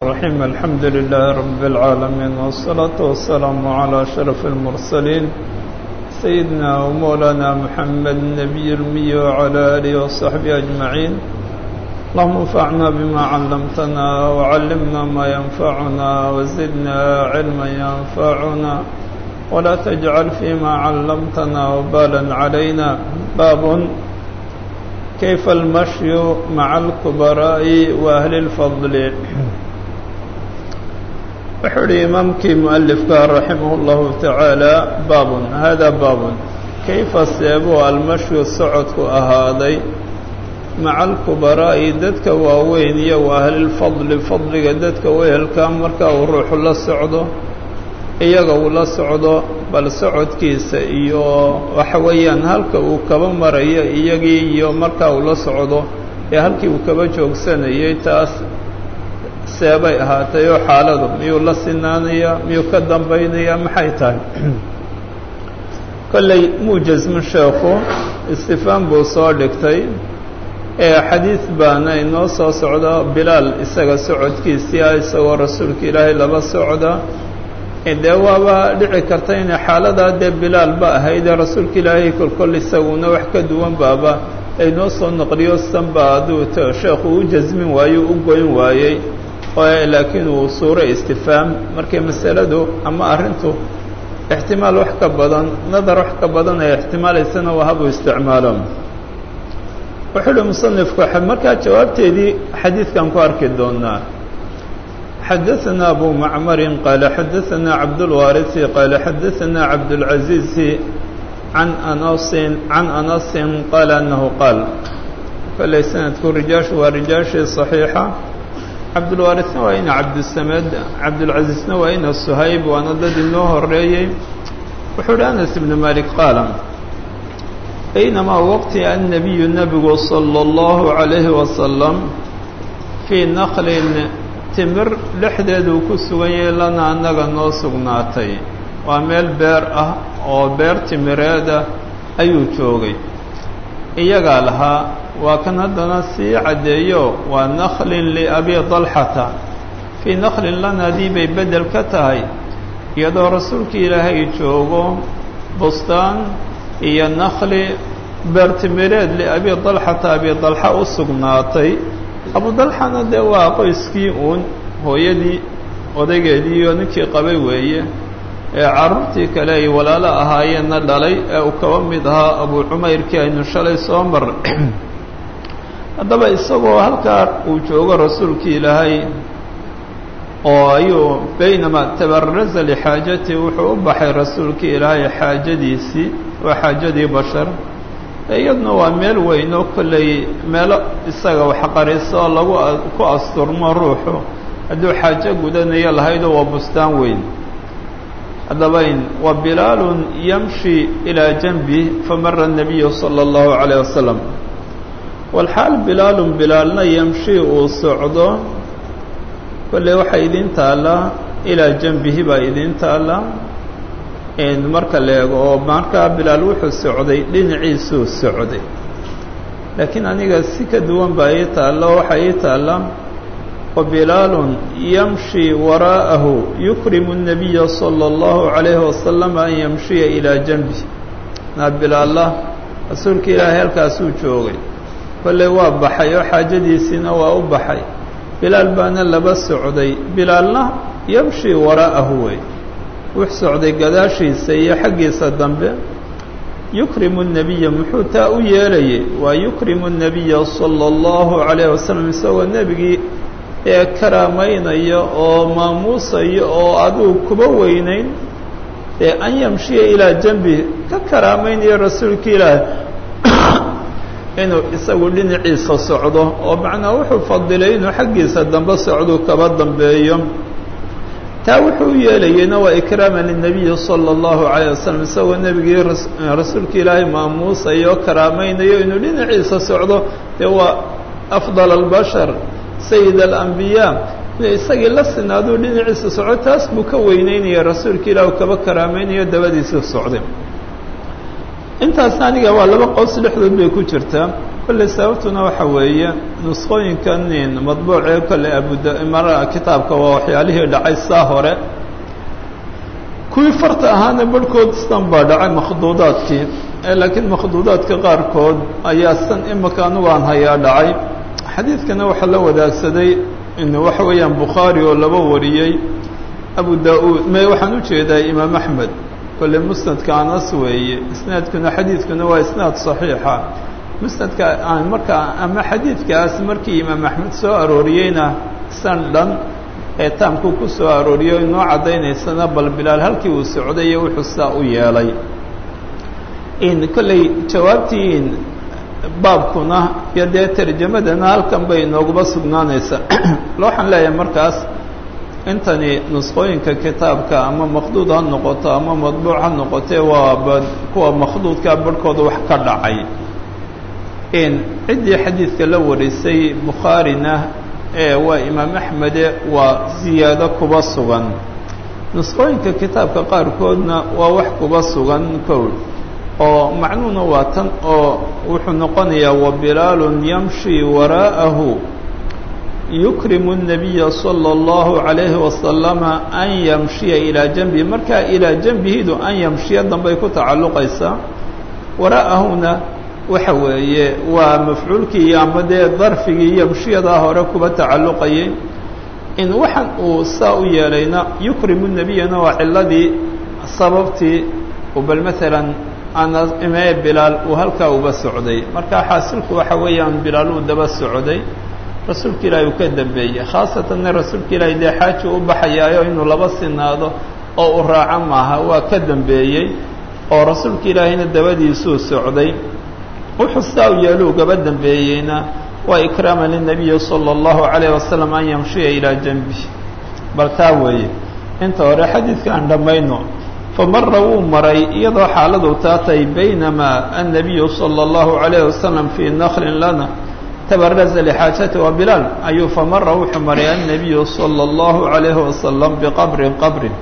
الرحيم الحمد لله رب العالمين والصلاة والسلام على شرف المرسلين سيدنا ومولانا محمد النبي المي وعلى آله وصحبه أجمعين اللهم انفعنا بما علمتنا وعلمنا ما ينفعنا وزدنا علما ينفعنا ولا تجعل فيما علمتنا وبالا علينا باب كيف المشي مع الكبراء وأهل الفضل wuxuu uhi imaamkii mualifka raximah اllahu tacaala baabun hada baabun kayfa seebuu almashyu socodku ahaaday maca alkubaraa'i dadka waaweyn iyo wa ahlilfadli fadliga dadka wehelka marka uu ruuxu la socdo iyaga uu la socdo bal socodkiisa iyo waxa weeyaan halka uu kaba marayo iyagii iyo marka uu la socdo ee halkii uu kaba joogsanayay taas seebay ahaatay oo xaaladu miyuu la sinaanayaa miyuu ka dambaynayaa maxay tahay kolley muujasmu sheekhu istifaan buu soo dhigtay ee xadiid baana inoo soo socda bilaal isaga socodkiisii ah isagoo rasuulka ilaahay laba socda dee waaba dhici karta inay xaaladaa dee bilaal ba ahaydee rasuulka ilaahay kolkol isaguna wax ka duwan baaba aynoo soo naqliyo sanba hadduu sheekhu u jasmin waayo u goyn waayey laakiin uu suuro istifaam markay masaladu ama arrintu ixtimaal wax ka badan nadar wax ka badan ay ixtimaalaysana waa habuu isticmaalo wuxuu uhi musanifku markaa jawaabteedii xadiidkan ku arki doonaa xadaثana abu macmarin qaala xadaثana cabdاlwaariثi qaala xadaثana cabdاlcaزiizi can anasin can anasin qaala anahu qaal kolley sanadku rijaashu waa rijaashii صaxiixa cabdulwaarisna waa ina cabdisamed cabdulcaziizna waa ina suhayb waana dad inoo horeeyey wuxuu uhi anas ibnu malik qaala baynamaa waqti annabiyu nebigu salى اllahu عalayhi wasalam fii naklin timir dhexdeeduu ku sugan yahay lana annaga noo sugnaatay waa meel beer ah oo beer timireeda ayuu joogay iyagaa lahaa waa kan haddana sii caddeeyo waa naklin liabi dalxata fii naklin lanadii bay beddel ka tahay iyadoo rasuulka ilaahay joogo bustaan iyo nakli beertimireed liabi dalxata abi dalxa u sugnaatay abu dalxana dee waa qoyskii uun hooyadii odaygeedii iyo ninkii qabay weeye ee carruurtii kale ay walaalo ahaayeenna dhalay ee uu kaba mid ahaa abu cumayrkii aynu shalay soo marray haddaba isagoo halkaa uu joogo rasuulkii ilaahay oo ayuu baynamaa tabaraza lixaajatii wuxuu u baxay rasuulkii ilaahay xaajadiisii waa xaajadii bashar iyaduna waa meel weyn oo kolley meelo isaga waxqariso oo lagu ku asturmo ruuxu hadduu xaajo gudanayo lahaydoo waa bustaan weyn haddaba wa bilaalun yamshi ilaa janbi famara الnabiyu salى اllahu عalيه wasalam walxaal bilaalun bilaalna yamshi uu socdo kolley waxaa idiin taallaa ilaa janbihi baa idiin taalla marka la eego oo markaa bilaal wuxuu socday dhinaciisuu socday laakiin aniga si ka duwan baa ii taalla oo waxaa ii taalla wabilaalun yamshi waraa'ahu yukrimu الnabiya salى اllahu عalayhi wasalam an yamshiya ilaa janbi naa bilaalla rasuulka ilaahay halkaasuu joogay kolley waa baxay oo xaajadiisiina waa u baxay bilaal baana laba socday bilaalna yamshi waraa'ahu wey wux socday gadaashiisa iyo xaggiisa dambe yukrimu الnabiya muxuu taa u yeelayay waa yukrimu الnabiya salى اllahu عalayh wasalam isagoo nebigii ee karaamaynaya oo maamuusaya oo aduu kuba weynayn ee an yamshiya ilaa janbi ka karaamaynaya rasuulka ilaahi inuu isagu dhinaciisa socdo oo macnaa wuxuu fadilay inuu xaggiisa dambe socduu kaba dambeeyo taa wuxuu u yeelayeyna waa ikraama linabiyi salى اllahu عalيه wasalam isagoo nebigii rasuulka ilaahay maamuusayo oo karaamaynayo inuu dhinaciisa socdo dee waa afdal اlbashar sayid alambiyaa inuu isagii la sinaaduu dhinaciisa socdo taas buu ka weyneynaya rasuulka ilaah u kaba karaamaynayo dabadiisii socday intaasna aniga waa laba qows dhexdood bay ku jirtaa kolley sababtuna waxa weeye nusqooyinkan madbuucee kolley abudmara kitaabka waa waxyaalihii dhacay saa hore kuwii farta ahaana barhkood san baa dhacay makhduudaadkii laakiin makhduudaadka qaarkood ayaa san imika anugu aan hayaa dhacay xadiidkana waxaa la wadaagsaday waxa weeyaan bukhaari oo laba wariyey abu da-uud me waxaan u jeedaa imaam axmed kolle musnadka anas weeye isnaadkuna xadiidkuna waa isnaad saxiixa musnadka markaa ama xadiidkaas markii imaam axmed soo arooriyeyna san dhan ee taamku ku soo arooriyo inoo caddaynaysana bal bilaal halkii uu socday iyo wuxuu saa u yeelay in kolley jawaabtii baabkuna iyo dee tarjamadana halkan bay inooguba sugnaanaysaa waxaan leeyahay markaas intani nusqooyinka kitaabka ama maqduud ha noqoto ama madbuuc ha noqotee waa kuwa maqduudka barhkooda wax ka dhacay in ciddii xadiidka la warisay bukhaarina ee waa imaam axmede waa ziyaado kuba sugan nusqooyinka kitaabka qaarkoodna waa wax kuba sugan kowl oo macnuhuna waa tan oo wuxuu noqonayaa wabilaalun yamshi waraa'ahu yukrimu الnabiya salى اllahu عalayhi wasalama an yamshiya ilaa janbihi markaa ilaa janbihidu an yamshiya dambay ku tacalluqaysaa waraa'ahuna waxa weeye waa mafcuulkii ama dee darfigii yamshiyadaa hore kuba tacalluqayay in waxaan uu saa u yeelayna yukrimu nebiyana waa ciladii sababtii bal maalan anas imee bilaal uu halkaa uba socday marka xaasilku waxa weeyaan bilaal uu daba socday rasuulka ilaahi uu ka dambeeyey khaasatanna rasuulka ilaahi dee xaaji u baxayaayo inuu laba sinaado oo u raaco maaha waa ka dambeeyey oo rasuulka ilaahina dabadiisuu socday wuxuu saa u yeelo ugaba dambeeyeyna waa ikraama linabiyi sala allahu calayh wasalam an yamshiya ilaa janbi bal taa weeye inta hore xadiidka aan dhammayno famara wuu maray iyadoo xaaladu taatay baynamaa annabiyu sala allahu calayh wasalam fii naklin lana tabaraza lixaajati wa bilaal ayuu famara wuxuu maray annabiyu sala allahu calayhi wasalam biqabrin qabrin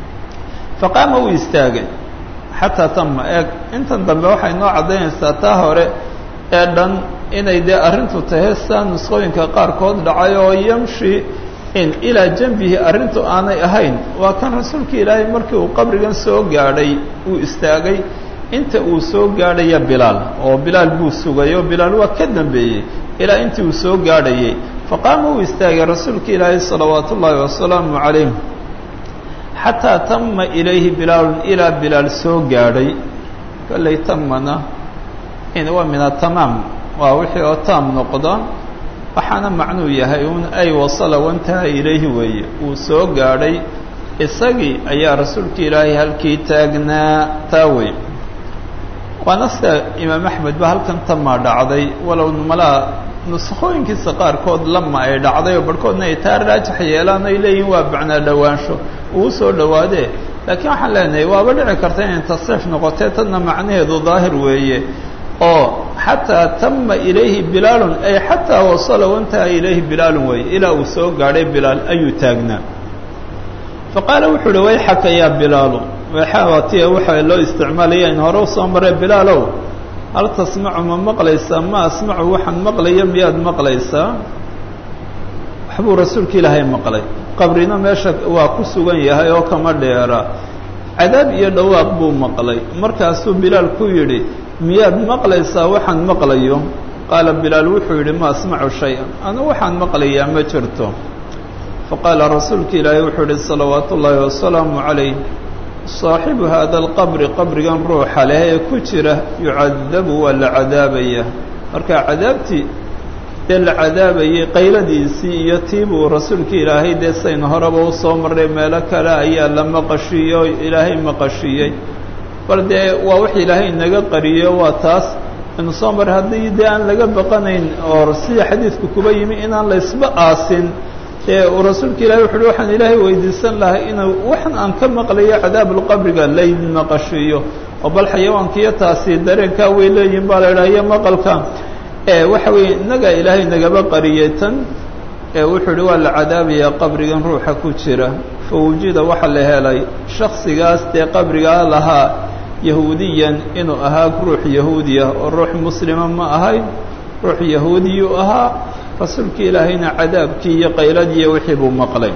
faqaama wuu istaagay xataa tama eeg intan dambe waxay noo caddaynaysaa taa hore ee dhan inay dee arrintu tahay saa nusqooyinka qaarkood dhacay oo yamshi in ilaa janbihi arrintu aanay ahayn waa kan rasuulka ilaahay markii uu qabrigan soo gaadhay uu istaagay inta uu soo gaadhaya bilaal oo bilaal buu sugay oo bilaal waa ka dambeeyey ilaa intii uu soo gaadhayay faqaama uu istaagay rasuulka ilaahay salawaatu ullaahi wasalaamu calayh xataa tama ilayhi bilaalun ilaa bilaal soo gaadhay kollay tamana in waa min atamaam waa wixii oo taam noqda waxaana macnuu yahay un ay wasala wantaha ilayhi weeye uu soo gaadhay isagii ayaa rasuulka ilaahay halkii taagnaa taa wey waana sida imaam axmed ba halkan tamaa dhacday walow malaa nuskhooyinkiisa qaarkood lama ay dhacday oo barhkoodna ay taa raajax yeelaan ay leeyihin waa bacnaa dhowaansho uu soo dhowaadee laakiin waxaan leenahay waaba dhici karta inay tasriif noqotee tadna macnaheedu daahir weeye oo xataa tama ilayhi bilaalun ay xataa wasala wantaha ilayhi bilaalun weeye ilaa uu soo gaadhay bilaal ayuu taagnaa faqaala wuxuu uhi wayxaka yaa bilaalu wayxaatiya waxaa loo isticmaalaya in hore usoo maree bilaalow hal tasmacu ma maqlaysaa ma asmacu waxaan maqlaya miyaad maqlaysaa waxbuu rasuulka ilaahay maqlay qabrina meesha waa ku sugan yahay oo kama dheera cadaab iyo dhawaaq buu maqlay markaasuu bilaal ku yidhi miyaad maqlaysaa waxaan maqlayo qaala bilaal wuxuu yidhi ma asmacu shay-an anu waxaan maqlayaa ma jirto faqaala rasuulka ilaahay wuxuu yihi salawaatu ullaahi wasalaamu calayh saaxibu haada alqabri qabrigan ruuxa leh ee ku jira yucadabu waa la cadaabaya marka cadaabtii dee la cadaabayay qayladiisii iyo tiibuu rasuulka ilaahay dee saynu horeba usoo marray meelo kale ayaa la maqashiiyey oo ilaahay maqashiiyey bal dee waa wax ilaahay naga qariyo waa taas inu soo marray haddii dee aan laga baqanayn oo sida xadiidku kuba yimi inaan la ysba aasin dee uu rasuulka ilahi wuxu uhi waxaan ilaahay weydiisan lahay inuu waxan aan ka maqlayo cadaabulqabriga laydin maqashiiyo oo bal xayawaankiiyo taasi dareenkaa way leeyihin baa la idhaha iyo maqalka waxa weeye innagaa ilaahay nagaba qariyay tan wuxuu uhi waa la cadaabayaa qabrigan ruuxa ku jira fa wujida waxa la helay shaksigaas dee qabrigaa lahaa yahuudiyan inuu ahaa ruux yahuudiya oo ruux muslima ma ahayn ruux yahuudiyuu ahaa rasuulka ilaahayna cadaabkii iyo qayladii wixii buu maqlay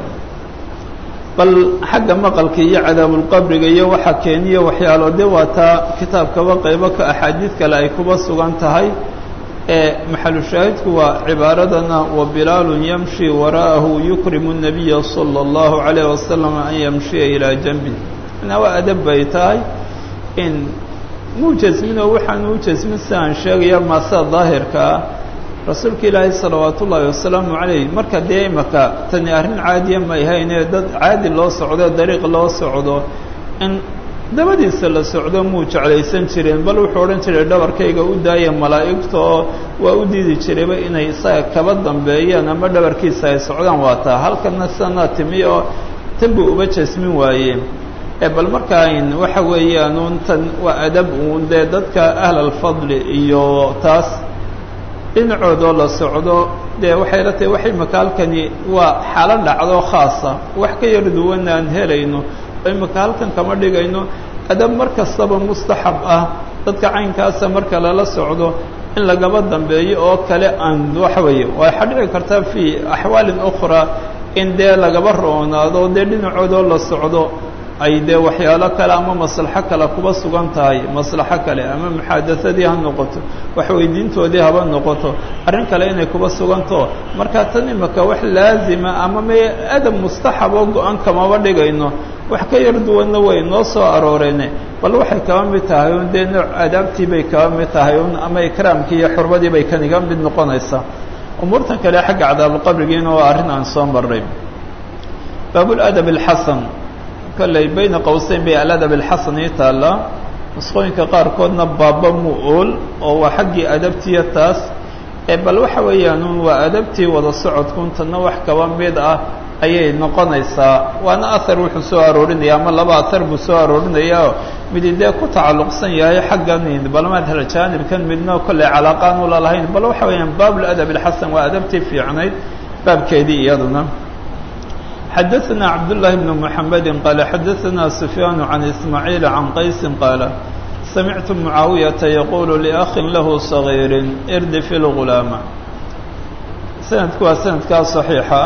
bal xagga maqalka iyo cadaabulqabriga iyo waxa keeniya waxyaalo de waa taa kitaabkaba qaybo ka axaadiid kale ay kuba sugan tahay ee maxalu shaahidku waa cibaaradana wa bilaalun yamshi wara'ahu yukrimu الnabiya salى اllahu عalayh wasalam an yamshiya ilaa janbi manaa waa adab bay tahay in muu jasmin oo waxaan uu jasmin si aan sheegaya maasa daahirka ah rasuulka ilaahay salawaat ullaahi wasalaamu calayh marka dee imaka tani arrin caadiya may haynee dad caadi loo socdo dariiq loo socdo in dabadiisa la socdo muu jeclaysan jireen bal wuxuu odhan jiray dhabarkayga u daaya malaa'igta oo waa u diidi jirayba inay isaga kaba dambeeyaan ama dhabarkiisa ay socdaan waa taa halkana sanaa timi oo tan buu uba jasmin waaye ee bal markaan waxa weeyaan uun tan waa adab uun dee dadka ahlalfadli iyo taas dhinacoodoo la socdo dee waxay la tahay waxay makaalkani waa xaalo dhacdo khaasa wax ka yar duwana aan helayno oo imaka halkan kama dhigayno adab mar kastaba mustaxab ah dadka caynkaasa marka lala socdo in lagaba dambeeyo oo kale aan waxa weeye waxaa dhici karta fii axwaalin ukhraa in dee lagaba roonaado dee dhinacoodoo la socdo ay dee waxyaalo kale ama maslaxo kale kuba sugan tahay maslaxo kale ama muxaadasadii ha noqoto waxweydiintoodii haba noqoto arrin kale inay kuba suganto marka tan imaka wax laazima ama me adab mustaxab oo go-an kamaba dhigayno wax ka yar duwanna way noo soo arooreene bal waxay kaba mid tahay un dee nooc adaabtii bay kaba mid tahay un ama ikraamkii iyo xurmadii bay kaniga mid noqonaysaa umuurtan kale xagga cadaabulqabrigiina waa arrin aan soo marray baabuladab alxasan kolley bayna qowseyn bay aladab alxasan ii taallaa nusqooyinka qaarkoodna baaba mu ool oo waa xaggii adabtiya taas ee bal waxa weeyaan un waa adabtii wada socodkun tanna wax kaba mid ah ayay noqonaysaa waana ahar wuxuu soo aroorinaya ama laba ahar buu soo aroorinayaa midi dee ku tacalluqsan yahay xaggan balmadhal jaanibkan midna kolley calaaqaan ula lahayn bal waxa weeyaan baabuladab alxasan waa adabtii fiicnayd baabkeedii iyaduna xadaثna cabdاللahi بن محamedi qaala xadaثna سufyaan عan ismaaعiil عan qaysi qaala samictu mucaawiyaةa yaqulu لأkhin lahu صغيiri irdi fi اlغulaama sanadku waa sanadkaa صaxiixa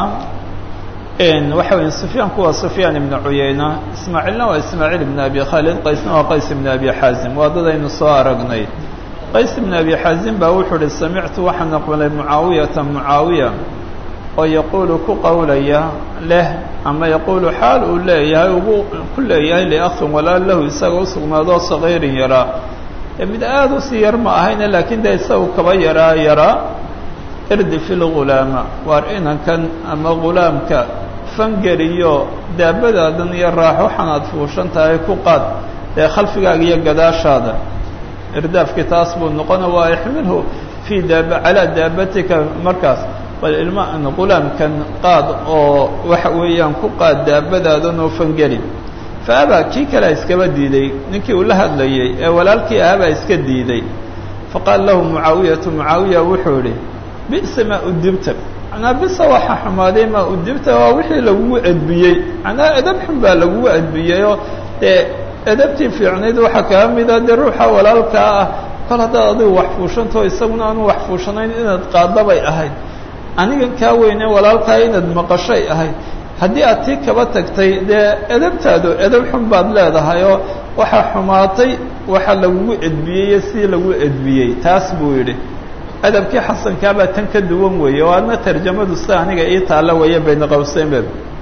ah waxa weya sufyaanku waa sufyaan ibn cuyeyna ismaaciilna waa ismaaciil ibn abi khaalid qaysna waa qays ibn abi xaazim waa dadaynu soo aragnay qays ibn abi xaazim baa wuxuu uhi samictu waxaan aqbalay mucaawiyata mucaawiya oo yaquulu ku qowlaya leh ama yaquulu xaal uu leeyahay ugu ku leeyahay liakhin walaal lahu isaga u sugnaadoo sagiirin yaraa ee mid aada usii yar ma ahayne laakiin dee isagu kaba yaraa yaraa irdi fi lghulaama waar inankan ama ghulaamka fangeliyo daabadaadan iyo raaxo waxaan aad fuushan tahay ku qaad dee khalfigaaga iyo gadaashaada irdaafkii taas buu noqona waa ixmilhu fii daaba calaa daabatika markaas bal ilma ghulaamkan qaad oo waxa weeyaan ku qaad daabadaadan oo fangeli fa abaa kii kalea iskaba diiday ninkii uu la hadlayey ee walaalkii ahabaa iska diiday faqaala lahu mucaawiyatu mucaawiya wuxuu idhi bisa maa udibta macnaa bisa waxa xumaaday maa udibta waa wixii lagugu edbiyey macnaa edab xun baa lagugu edbiyeyoo dee edabtii fiicnayd waxaa kaga mida dee ruuxa walaalkaa ah kol haddaad adigu wax fuushantao isaguna aanu wax fuushanayn inaad qaadabay ahayd anigan kaa weyne walaalkaa inaad maqashay ahayd haddii aad tii kaba tagtay dee edabtaadu edab xun baad leedahay oo waxaa xumaatay waxa lagugu edbiyey sidii lagu edbiyey taas buu yidhi adabkii xasankaabaa tan ka duwan weeye oo adna tarjamadu sida aniga ii taalla weeye bayna qowseynbe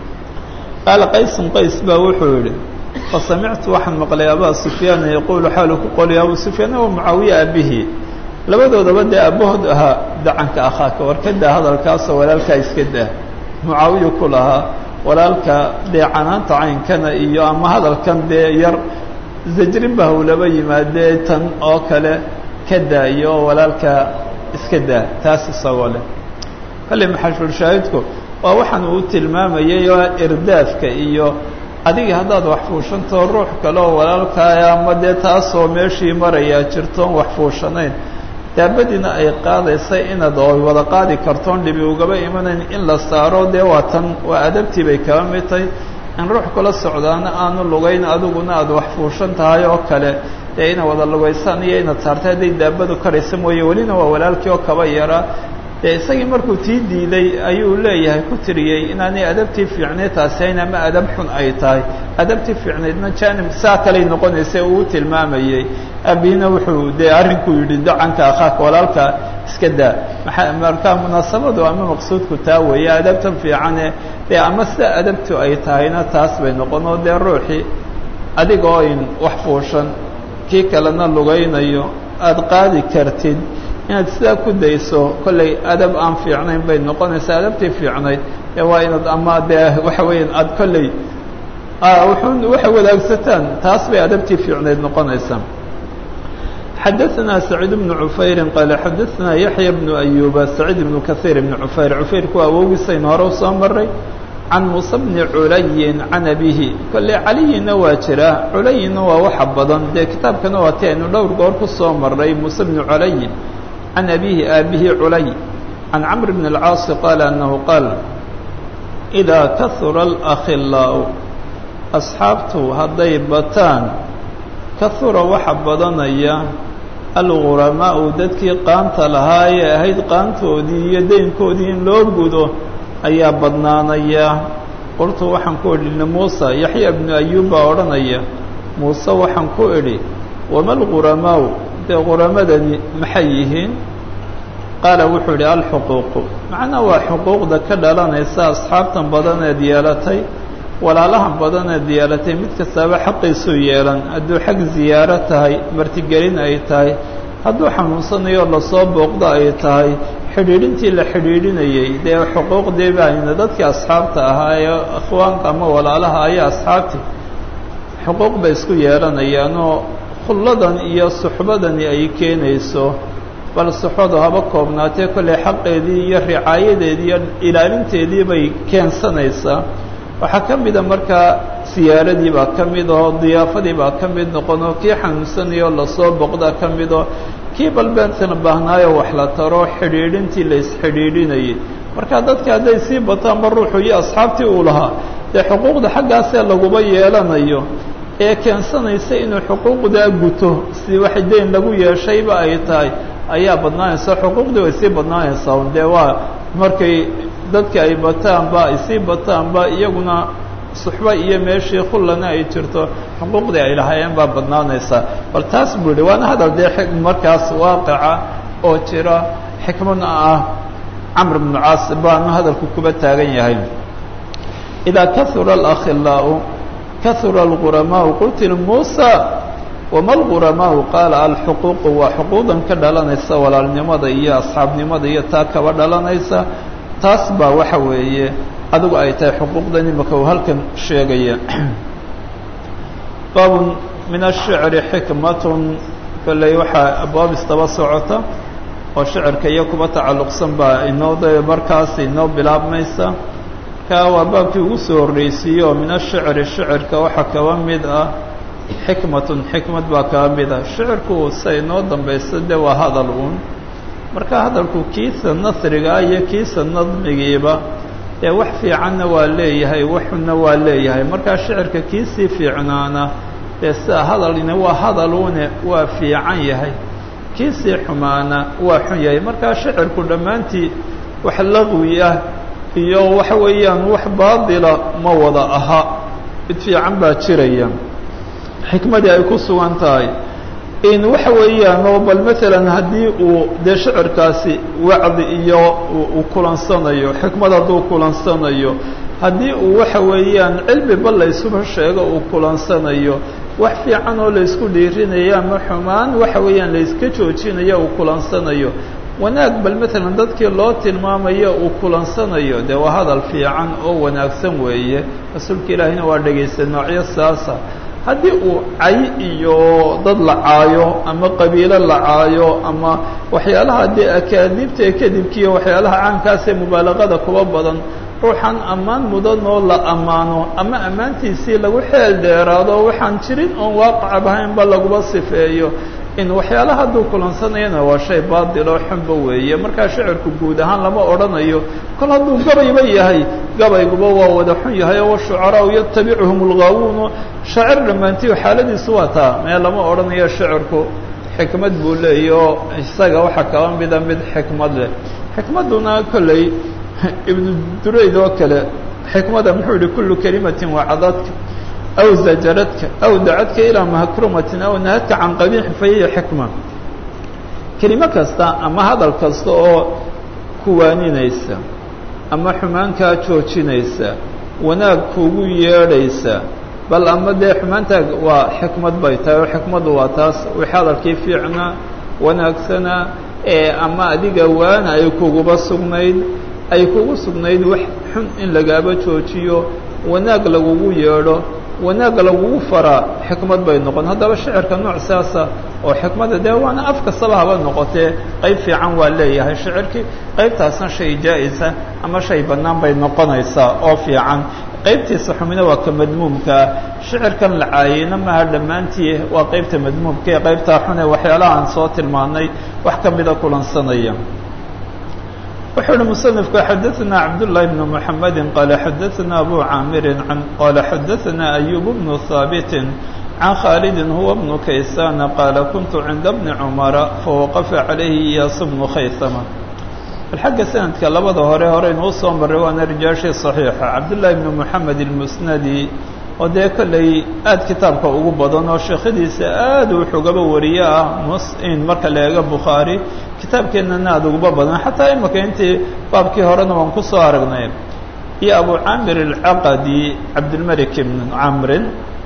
qaala qaysun qays baa wuxuu yidhi fasamictu waxaan maqlay abaa sufyaana yaquulu xaalu ku qoliya abu sufyaan wa mucaawiya aabihii labadoodaba dee aabahood ahaa dacanka akhaaka warkadaa hadalkaasoo walaalkaa iska daa mucaawiya ku lahaa walaalka dee canaanta caynkana iyo ama hadalkan dee yar zajrin ba hawlaba yimaadee tan oo kale ka daayo oo walaalka iska daa taas isagoo leh kolley maxashulshaahidku waa waxaan uu tilmaamayay oo irdaafka iyo adiga haddaad wax fuushantao ruux kale oo walaalkaaya ama dee taasoo meeshii marayaa jirtoon wax fuushanayn daabadiina ay qaadaysay inaad oo wada qaadi kartoon dhibi ugaba imanayn in la saaro dee waa tan waa adabtii bay kaba mid tahay in ruux kula socdaana aanu lugayn adiguna aad wax fuushan tahay oo kale dee ina wada lugaysaan iyo inaad saartay hadday daabadu karaysa mooye welina waa walaalkii oo kaba yaraa dee isagii markuu tii diiday ayuu leeyahay ku tiriyey inaanay adabtii fiicneed taasi hayn ama adab xun ay tahay adabtii fiicneedna janib saa kaley noqonaysa uu tilmaamayey abihina wuxuu dee arrinkuu yidhi dacanka akhaaka walaalka iska daa maa markaa munaasabadu ama maqsuudku taa weeye adabtan fiicane dee ama sida adabtu ay tahayna taas bay noqon oo dee ruuxii adigoo in wax fuushan kii kalena lugaynayo aada qaadi kartid inaad sidaa ku dayso kollay adab aan fiicnayn bay noqonaysaa adabtii fiicnayd ee waa inaad ama dee waxa weeyaan aada kolley wuxuu waxay wadaagsataan taas bay adabtii fiicnayd noqonaysaa xadaثna سacيid بن cufayri qaale xadaثna yaحya بن أyuba سacيid بن kaثيir بن cufayr cufayrku awoogiisaynu hore u soo maray can muuse bni culayin can abihi kolley caliyina waa jira culayinna waa waxa badan dee kitaabkana waa ti aynu dhowr goor ku soo maray muuse bni culayin can abihi aabihi culay can camr bn اlcaasi qaala anahu qaal إidaa kahura اlأkhilaaء asxaabtu hadday bataan kahura waxa badanaya alguramaau dadkii qaanta lahaa ee ahayd qaantoodii iyo deynkoodii in loo gudo ayaa badnaanaya qoltu waxaan ku idhi muuse yaxya bnu ayuub baa odhanaya muuse waxaan ku idhi wama alguramaau dee quramadani maxay yihiin qaala wuxuu idhi alxuquuqu macnaa waa xuquuqda ka dhalanaysa asxaabtan badaneed yeelatay walaalahan badaneed yeelatay mid kastaaba xaqiisuu yeelan hadduu xag ziyaaro tahay martigelin ay tahay hadduu xanuunsanayo lasoo booqdo ay tahay xidhiidhintii la xidhiidhinayey dee xuquuqdii baayna dadkii asxaabta ahaa ee akhwaanka ama walaalaha ayaa asxaabtii xuquuq bay isku yeelanayaanoo khulladan iyo suxbadani ay keenayso bal suxbadu haba koobnaatee kolley xaqeedii iyo ricaayadeedii iyo ilaalinteedii bay keensanaysaa waxaa ka mida markaa siyaaradii baa ka mid oo diyaafadii baa ka mid noqonoo kii xanuunsanayoo lasoo boqdaa ka midoo kii balbeentana baahnaayo wax la taro xidhiidhintii la isxidhiidhinayay marka dadka hadday sii bataanba ruuxu iyo asxaabtii uu lahaa dee xuquuqda xaggaasee laguba yeelanayo ee keensanaysa inuu xuquuqdaa guto si wax deyn lagu yeeshayba ay tahay ayaa badnaanaysa xuquuqdii way sii badnaanaysaa dee waa markay dadka ay bataanba ay sii bataanba iyaguna suxba iyo meeshii khullana ay jirto xuquuqdii ay lahaayeen baa badnaanaysaa bal taas buu yihi waana hadal dee markaas waaqica oo jira xikmadna ah camr bnu caas baanu hadalku kuba taagan yahay idaa kahura alakhilaau kahura alguramaau qulti muusa wama alguramaau qaala alxuquuqu waa xuquuqdan ka dhalanaysa walaalnimada iyo asxaabnimada iyo taa kaba dhalanaysa taas baa waxa weeye adigu ay tahay xuquuqdan imaka uu halkan sheegaya baabun min ashicri xikmatun kolley waxaa abwaab istaba socota oo shicirka iyo kuba tacalluqsan baa inoo da markaas inoo bilaabmaysa ka waa baabkii ugu soo horreysiiye oo min ashicri shicirka waxaa kaba mid ah xikmatun xikmad baa kaba mid ah shicirku sa inoo dambaysa de waa hadal uun marka hadalku kiisa nasrigaa iyo kiisa nadmigiiba dee wax fiicanna waa leeyahay waxuna waa leeyahay markaa shicirka kiisii fiicnaana dee sida hadalina waa hadaluune waa fiican yahay kiisii xumaana waa xun yahay markaa shicirku dhammaantii wax laqwi ah iyo waxa weeyaan wax baadila ma wada aha mid fiican baa jiraya xikmadii ay ku sugan tahay in waxa weeyaan oo bal maalan haddii uu dee shicirkaasi wacdi iyo uu kulansanayo xikmad hadduu kulansanayo haddii uu waxa weeyaan cilmi bal laysuba sheego uu kulansanayo wax fiican oo laysku dhiirinaya ama xumaan waxa weeyaan layska joojinayo uu kulansanayo wanaag bal maalan dadkii loo tilmaamayo uu kulansanayo dee waa hadal fiican oo wanaagsan weeye rasuulka ilaahina waa dhegaysta noocyo saasa haddii uu cay iyo dad la caayo ama qabiilo la caayo ama waxyaalaha dee akaadiibta ee kadibkiiyo waxyaalaha caankaasee mubaalaqada kuba badan ruuxan ammaan mudan oo la ammaano ama ammaantiisii lagu xeel dheeraado waxaan jirin oon waaqacab ahaynba laguba sifeeyo in waxyaalaha hadduu kulansanayana waa shay baadiloo xunba weeye markaa shicirku guud ahaan lama odhanayo kol hadduu gabayba yahay gabayguba waa wada xun yahay oo washucaraau yatabicuhum lgaawuunu shaacir dhammaantiyo xaaladiisu waa taa mee lama odhanayo shicirku xikmad buu leeya oo isaga waxaa kaba mida mid xikmad leh xikmadduna kolley ibnu durayd oo kale xikmada muxuu yihi kullu kelimatin wacadadka aw zajaradka aw dacadka ilaa mahkrumatin aw nahadka can qabiixi fa hiya xikma kelimo kasta ama hadal kasta oo kuwaaninaysa ama xumaankaa joojinaysa wanaag kuugu yeedhaysa bal ama dee xumaantaa waa xikmad bay tahay oo xikmaddu waa taas wixii hadalkii fiicnaa wanaagsana ee ama adiga waana ay kuguba sugnayd ay kugu sugnayd wax xun in lagaaba joojiyo wanaag lagugu yeedho wanaagga lagugu faraa xikmad bay noqon haddaba shicirka nooc saasa oo xikmadda dee waana af kastaba haba noqotee qayb fiican waa leeyahay shicirkii qaybtaasna shay jaa-isa ama shay bannaan bay noqonaysaa oo fiican qaybtiisa xumina waa ka madmuumkaa shicirkan la caayeyna maaha dhammaantii waa qaybta madmuumka ee qaybtaa xune waxyaalaha aan soo tilmaanay wax ka mida kulansanaya wuxuu uhi musanifku xadaثna cabdالlahi bn mحamedi qaala xadaثna abu caamiri qaala xadaثna ayub bnu haabiti can khaalidi huwa bnu kaysana qaala kuntu cinda bni cumara fawaqafa calayhi iyaas bnu khaysama bal xagga sanadka labada hore horeynu usoo maray waana rijaashii صaxiixa cabdالlahi bn mحamed اlmusnadi oo dee kolley aad kitaabka ugu badan oo sheekhadiisa aad wuxugaba wariye ah musin marka la eego bukhaari kitaabkeennana aad uguba badan xataa imika intii baabkii horena waan ku soo aragnay iyo abu camir alcaqadi cabdilmalik ibn camrin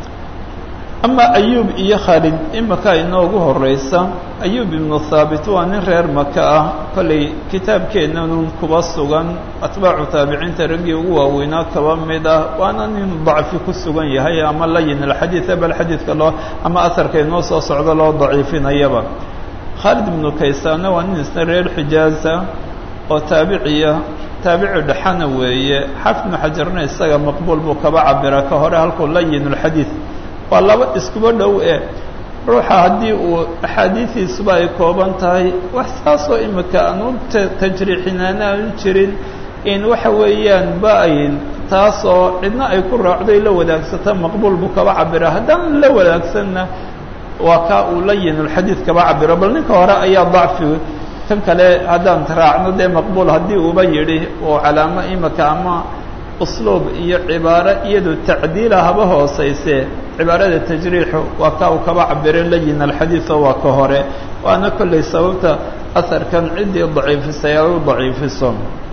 ama ayub iyo khaalid imika inoogu horeysa ayub ibnu thaabit waa nin reer maka ah kolley kitaabkeennanun kuba sugan atbaacu taabiciinta raggii ugu waaweynaa kaba mid ah waana nin dacfi ku sugan yahay ama layin alxadiida bal xadiidka loo ama asarka inoo soo socdo loo daciifinayaba khaalid ibnu kaysaana waa nin isna reer xijaaza oo taabiciya taabici dhexana weeye xaafid ibnu xajarna isaga maqbuul buu kaba cabira ka hore halkuu layin alxadiid waa laba iskuba dhow e ruuxa haddii uu axaadiidiisuba ay kooban tahay wax saasoo imika aanu tajriixinaana aanu jirin in waxa weeyaan ba ay taasoo cidna ay ku raacday la wadaagsata maqbuul buu kaba cabira haddaan la wadaagsanna waa kaa uu layinulxadiid kaba cabiro bal ninka hore ayaa dacfi kan kale haddaan raacno dee maqbuul haddii uuba yidhi oo calaamo imika ama usluub iyo cibaaro iyadu tacdiila haba hooseyse cibaarada tajriixu waa kaa uu kaba cabire layin alxadiid oo waa ka hore waana kolley sababta asarkan ciddii daciifisay ay u daciifiso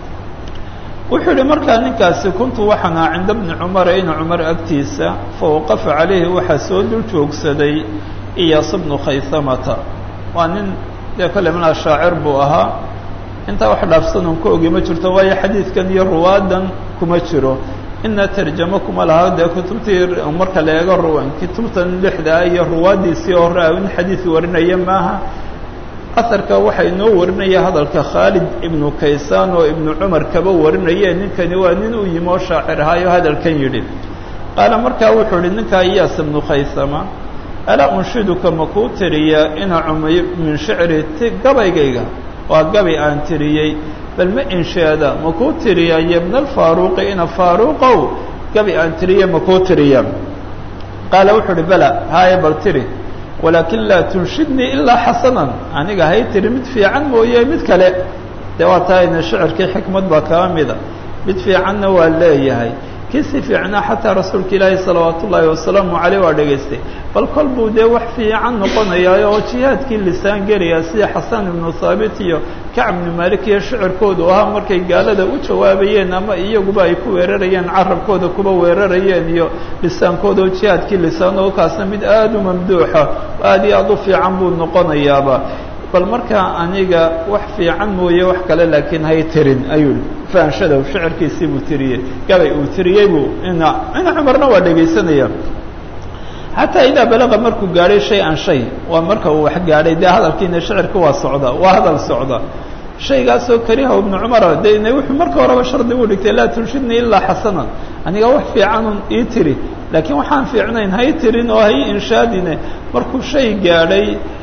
wuxuu yihi markaa ninkaasi kuntu waxaan aha cinda bni cumara ina cumar agtiisa fawaqafa calayhi waxaa soo dul joogsaday iyaas bnu khaysamata waa nin dee kolley malaa shaacir buu ahaa intaa wax dhaafsanon ka ogi ma jirto waayo xadiidkan iyo ruwaadan kuma jiro ina tarjamo kuma laha dee kutubtii marka la eego ruwan kutubtan lixdaa iyo ruwaaddiisii hore a in xadiid warinaya maaha asarka waxaa inoo warinaya hadalka khaalid ibnu kaysaan oo ibnu cumar kaba warinaye ninkani waa nin u yimi oo shaacir ahaayo hadalkan yidhi qaala markaa wuxuu ihi ninkaa iyaas ibnu khaysama alaa unshiduka makuu tiriya ina cumay min shicri ti gabaygayga waa gabay aan tiriyey bal ma inshaada makuu tiriya iyo bna alfaaruqi ina faaruqow gabi aan tiriye makuu tiriya qaala wuxuu uhi bala haaya bal tiri walaakin laa tunshidnii ilaa xasanan aniga hay tiri mid fiican mooye mid kale dee waa tahayna shicirkii xikmad baa kaba mida mid fiicanna waa leeyahay kii si fiicnaa xataa rasuulka ilaahi salawaat ullaahi wasalaamu caleyh waa dhegaystay bal kol buu dee wax fiican noqonayaa oo jihaadkii lisaan gelaya sida xasan ibnu thaabit iyo kacb ibnu malik iyo shicirkoodu ahaa markay gaalada u jawaabayeen ama iyaguba ay ku weerarayeen carabkooda kuba weerarayeen iyo lisaankooda oo jihaadkii lisaan oo kaasna mid aada u mamduuxa aad iyo aada u fiican buu noqonayaaba bal markaa aniga wax fiican mooye wax kale laakiin hay tirin ayuu fahanshadow shicirkiisii buu tiriyey gabay uu tiriyey buu ina ina cumarna waa dhegaysanaya xataa idaa balaqa markuu gaadhay shay an shay waa marka uu wax gaadhay dee hadalkiina shicirka waa socda waa hadal socda shaygaasoo kariha ibnu cumara de ina wuxuu marka horeba shardi u dhigtay laa tunshidnii ilaa xasanan aniga wax fiicanun ii tiri laakiin waxaan fiicnayn hay tirin oo hay inshaadine markuu shay gaadhay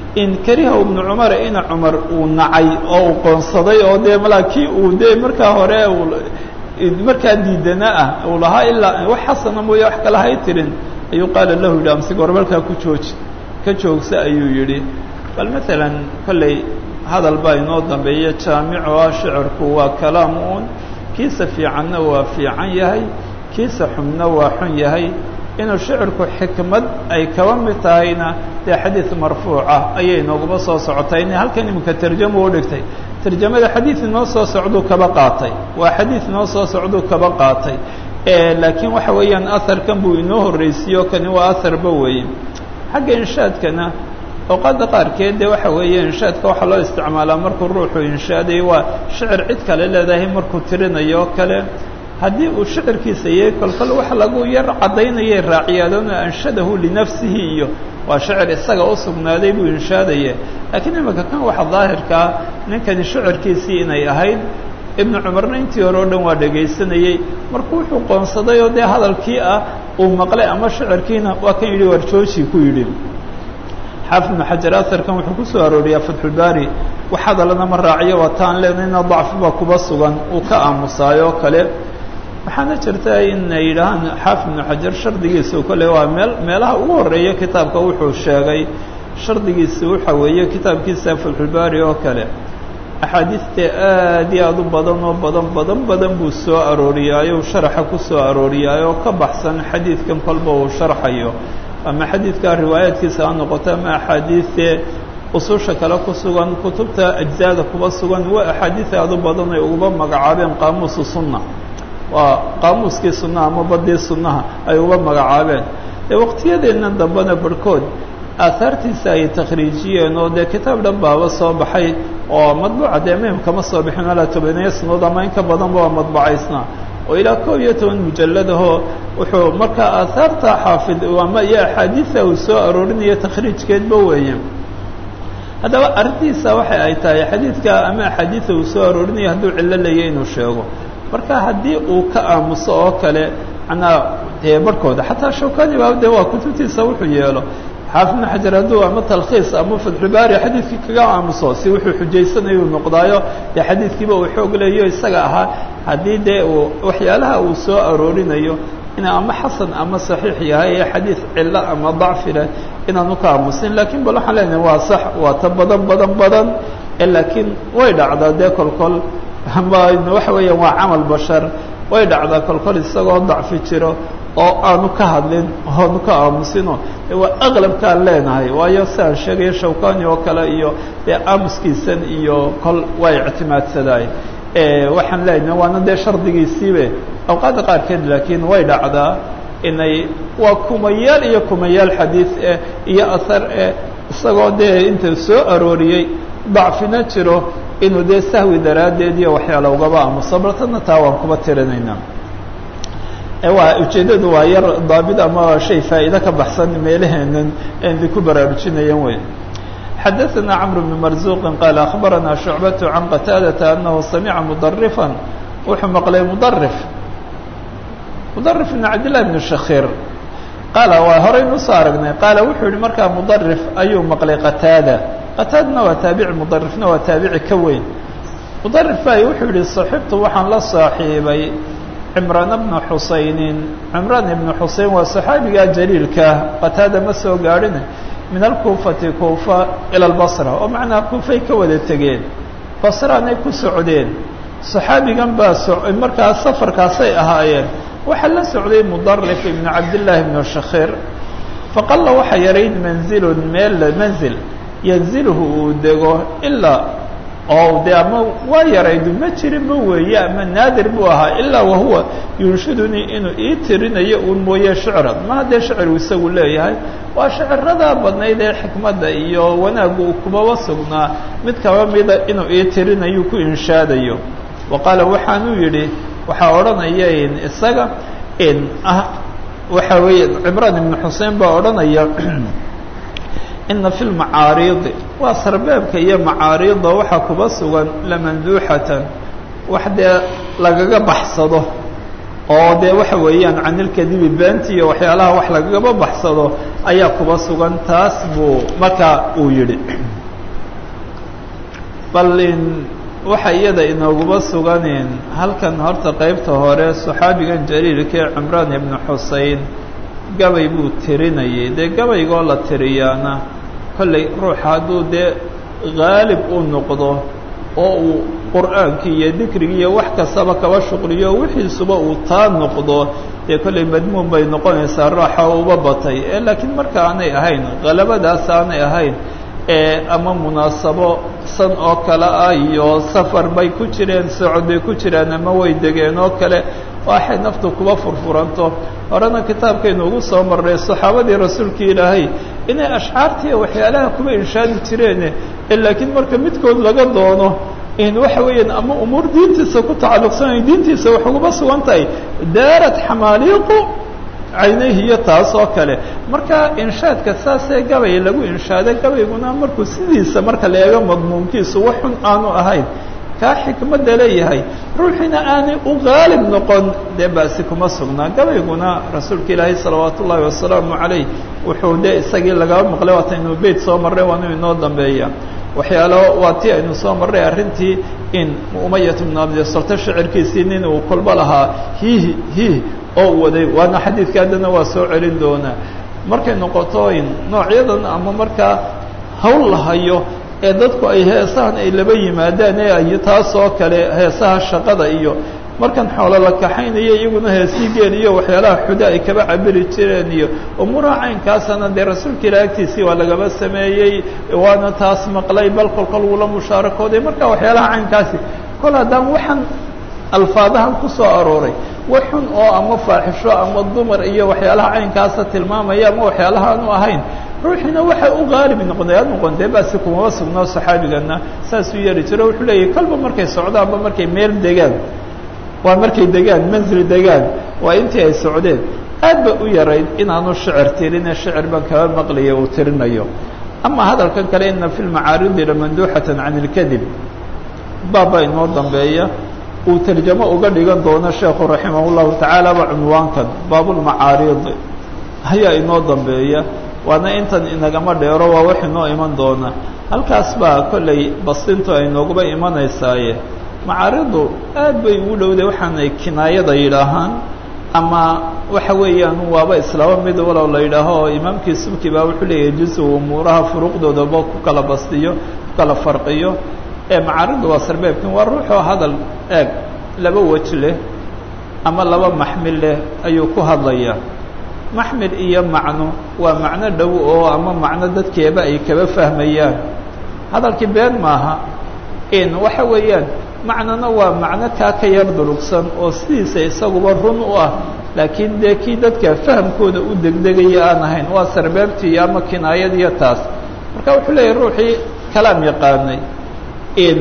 in kariha ibnu cumar ina cumar uu nacay oo uu qoonsaday oo dee malaa kii uu dee markaa hore markaa diidana ah uu lahaa ilaa wax xasana mooye wax kale hay tirin ayuu qaala lahu yidhi amse gorbalkaa ku jooji ka joogsa ayuu yidhi bal maalan kolley hadal baa inoo dambeeya jaamico ah shicirku waa kalaam uun kiisa fiicanna waa fiican yahay kiisa xunna waa xun yahay inuu shicirku xikmad ay kaba mid tahayna dee xadiid marfuuca ayay nooguma soo socotay in halkan iminka tarjamo u dhigtay tarjamada xadiid inoo soo socduu kaba qaatay waa xadiid inoo soo socduu kaba qaatay laakiin waxa weeyaan aharkan buu inoo horreysiiyo kani waa aharba weeye xagga inshaadkana awqaadda qaarkeed dee waxa weeye inshaadka waxaa loo isticmaalaa markuu ruuxu inshaadayo waa shicir cid kale leedahay markuu tirinayo o kale haddii uu shicirkiisa yahay kolkol wax lagu yar caddaynayay raaciyaadona anshadahu linafsihi iyo waa shicir isaga u sugnaaday buu inshaadaya laakiin imanka kan waxa daahirkaa ninkani shicirkiisii inay ahayd ibnu cumarna intii hore o dhan waa dhegaysanayey markuu wuxuu qoonsaday oo dee hadalkii ah uu maqlay ama shicirkiina waa kan yidhi warjooji ku yidhi xaafid ibnu xajar aharkan wuxuu ku soo arooriyaa fatxulbaari wax hadalana ma raaciyo waa taan leenayna dacfiba kuba sugan uu ka aamusaayo oo kale waxaana jirta in ay yidhaahaan xaafid ibnu xajar shardigiisu kole waa meel meelaha ugu horeeya kitaabka wuxuu sheegay shardigiisi waxa weeye kitaabkiisa fatxulbaari oo kale axaadiiste aad iyo aad u badan oo badan badan badan buu soo arooriyaayo sharaxa ku soo arooriyaayo ka baxsan xadiidkan kolba uu sharxayo ama xadiidka riwaayaadkiisa ha noqoto ama axaadiiste ususha kale ku sugan kutubta ajzaada kuba sugan waa axaadiis aad u badan ay uguba magacaabeen qaamuusu sunna waa qaamuuskii sunnaha ama badii sunnaha ay uga magacaabeen ee waqtiyadeennan dambena barhkood aahaartiisa ay takhriijiyeen oo dee kitaab dhan baaba soo baxay oo madbuuca dee mim kama soo bixin alaa tobaneeyo sanood ama in ka badanba waa madbacaysnaa oo ilaa koob iyo toban mujalladahoo wuxuu markaa aahaarta xaafid ama iyo axaadiisa uu soo aroorinayo takhriijkeedba weeye haddaba arrintiisa waxay ay tahay xadiidka ama axaadiisa uu soo aroorinayo hadduu cillo leeya inuu sheego marka haddii uu ka aamuso oo kale manaa dee barhkooda xataa shawkani ba de waa kutubtiisa wuxuu yeelo xaafid ibnu xajar hadduu ama talkhiis ama fatxubaari xadiidkii kaga aamuso si wuxuu xujaysanayu noqdaayo dee xadiidkiiba uu xoog leeyo isaga ahaa haddii dee uu waxyaalaha uu soo aroorinayo inuu ama xasan ama saxiix yahay ee xadiid cillo ama dacfi leh inaanu ka aamusin lakiin bal waxaan leenahay waa sax waa ta badan badan badan laakiin way dhacdaa dee kolkol ama waxa weeyaan waa camal bashar way dhacdaa kolkol isagoo dacfi jiro oo aanu ka hadlin oanu ka aamusino waa aqlabkaan leenahay waayo siaan sheegaya shawkani oo kale iyo dee aamuskiisan iyo kol waa ictimaadsadaay waxaan leenahay waana dee shardigiisiibe awqaadda qaarkeed laakiin way dhacdaa inay waa kumayaal iyo kumayaal xadiid eh iyo ahar eh isagoo dee inta soo arooriyey dacfina jiro inuu dee sahwi daraaddeed iyo waxyaala ugaba aamuso baltana taa waan kuba tirinaynaa waa ujeeddadu waa yar daabid ama shay faa'iide ka baxsan meelaheenan di ku baraarujinayan wey xadaثna cمr بن marزuqi qaal aخbarana شhucbaة can qataadaةa anahu samica mudarifا wuxuu maqlay mudarif mudarif بn cabdالlah بn shakir qaala waa horaynu usoo aragnay qaala wuxuu yihi markaa mudarif ayuu maqlay qataada qataadna waa taabici mudarifna waa taabici ka weyn mudarif bay wuxuu yihi صaxibtu waxaan la saaxiibay cimraan bna xusaynin cimraan ibnu xusein waa saxaabigaa jaliilka qataada ma soo gaadhin min alkuufati kuufa ila albasra oo macnaha kuufay ka wada tegeen basraanay ku socdeen saxaabigan baa so markaa safarkaasay ahaayeen waxaa la socday mudarif ibnu cabdillaahi ibnu shakhir faqalla waxa yarayd manzilun meel manzil yanzilhu uu dego ilaa oo de ama waa yaraydu ma jirinba weeye ama naadir buu ahaa ilaa wahuwa yunshidunii inuu ii tirinayo uun mooye shicran ma haddee shiciruu isagu leeyahay waa shiciradaa badnayd ee xikmadda iyo wanaaggu uu kubaba sugnaa mid kaba mida inuu ii tirinayo ku inshaadayo wa qaala waxaanuu yidhi waxaa odhanaya in isaga in ah waxa weeye cimraan ibnu xusein baa odhanaya ina fi lmacaariidi waa sarbeebka iyo macaariida waxaa kuba sugan lamanduuxatan wax dee lagaga baxsado oo dee waxa weeyaan canilkadibi beenti iyo waxyaalaha wax lagaba baxsado ayaa kuba sugan taas buu markaa uu yidhi bal in waxa iyada inooguba suganin halkan horta qeybta hore saxaabigan jaliilka ee cimraan ibnu xusein gabay buu tirinayay dee gabaygoo la tiriyaana kollay ruuxa hadduu dee haalib u noqdo oo uu qur'aankii iyo dikrigii iyo wax kastaba kaba shuqliyo wixiisuba uu taa noqdo dee kollay madmuun bay noqonaysaa raaxa uba batay ee laakiin marka aanay ahayn halabadaas aanay ahayn ee ama munaasabo san oo kale ah iyo safar bay ku jireen socod bay ku jiraan ama way degeen oo kale waxay naftu kuba furfuranto horena kitaabkaynu ugu soo marnay saxaabadii rasuulka ilaahay inay ashcaartiiya waxyaalaha kuba inshaadi jireen laakiin marka midkood laga doono in waxa weeyaan ama umuur diintiisa ku tacalluqsanay diintiisa wax uguba sugan tahay daarat xamaaliiqu caynayhi iyo taas oo kale marka inshaadka saasee gabay lagu inshaado gabayguna markuu sidiisa marka la eego madmuumkiisu wax xun aanu ahayn kaa xikmadda leeyahay ruuxiina aanay u qaalib noqon dee basi kuma sugnaa gabayguna rasuulka ilaahay salawaat ullaahi wasalaamu calayh wuxuu dee isagii lagaba maqlay waataynu beyt soo marray waanu inoo dambeeya waxyaalo waa ti aynu soo marray arrintii in umayat bnu abdisalta shicirkiisii nin uu kolba lahaa hihi hiih oo waday waana xadiidka haddana waa soo celin doonaa markay noqoto in noocyadan ama markaa hawl la hayo ee dadku ay heesahan ay laba yimaadaan ee ay taas oo kale heesaha shaqada iyo markan xoolo la kaxaynayo iyaguna heesii geel iyo waxyaalaha xuda ay kaba cabiri jireen iyo umuuraha caynkaasana dee rasuulka ilaa agtiisii waa lagaba sameeyey waana taas maqlay bal kolkol wula musaarakooday marka waxyaalaha caynkaasi kol haddaan waxaan alfaadahan ku soo arooray wax xun oo ama faaxisho ama dumar iyo waxyaalaha caynkaasa tilmaamaya ama waxyaalaha aanu ahayn ruuxiina waxay u qaalib noqday ad noqontee basi kumaba sugnoo saxaabigana saasuu yeeli jiro wuxuu leeyahy kolba markay socdaanba markay meel degaan waa markay degaan manzil degaan waa intii ay socdeen aad ba u yarayd inaanu shicir tirine shicir baan kaba maqlaya uu tirinayo ama hadalkan kale ina fi lmacaaridi lamanduuxatan can ilkadib baabba inoo dambeeya uu tarjamo uga dhigan doono sheekhu raximah llahu tacaala ba cunwaankan baabulmacaariid ayaa inoo dambeeya waana intan inagama dheero waa wax inoo iman doona halkaas baa kollay bastintu ay nooguba imanaysaaye macaaridu aad bay ugu dhowday waxaanay kinaayada yidhaahaan ama waxa weeyaan waaba islaamo mid walow la yidhaaho imaamkii subki baa wuxuu leeyahay jusu umuuraha furuuqdoodaba ku kala bastiyo ku kala farqiyo ee macaaridu waa sarbeebkin waa ruuxoo hadal eeg laba wej leh ama laba maxmil leh ayuu ku hadlayaa maxmil iyo macno waa macno dhow oo ama macno dadkeeba ay kaba fahmayaan hadalkii been maaha in waxa weeyaan macnona waa macno kaa ka yar durugsan oo sidiisa isaguba run u ah laakiin dee kii dadka fahamkooda u degdegaya aan ahayn waa sarbeebtii iyo ama kinaayad iyo taas marka wuxuu leeyahy ruuxii kalaam yaqaanay in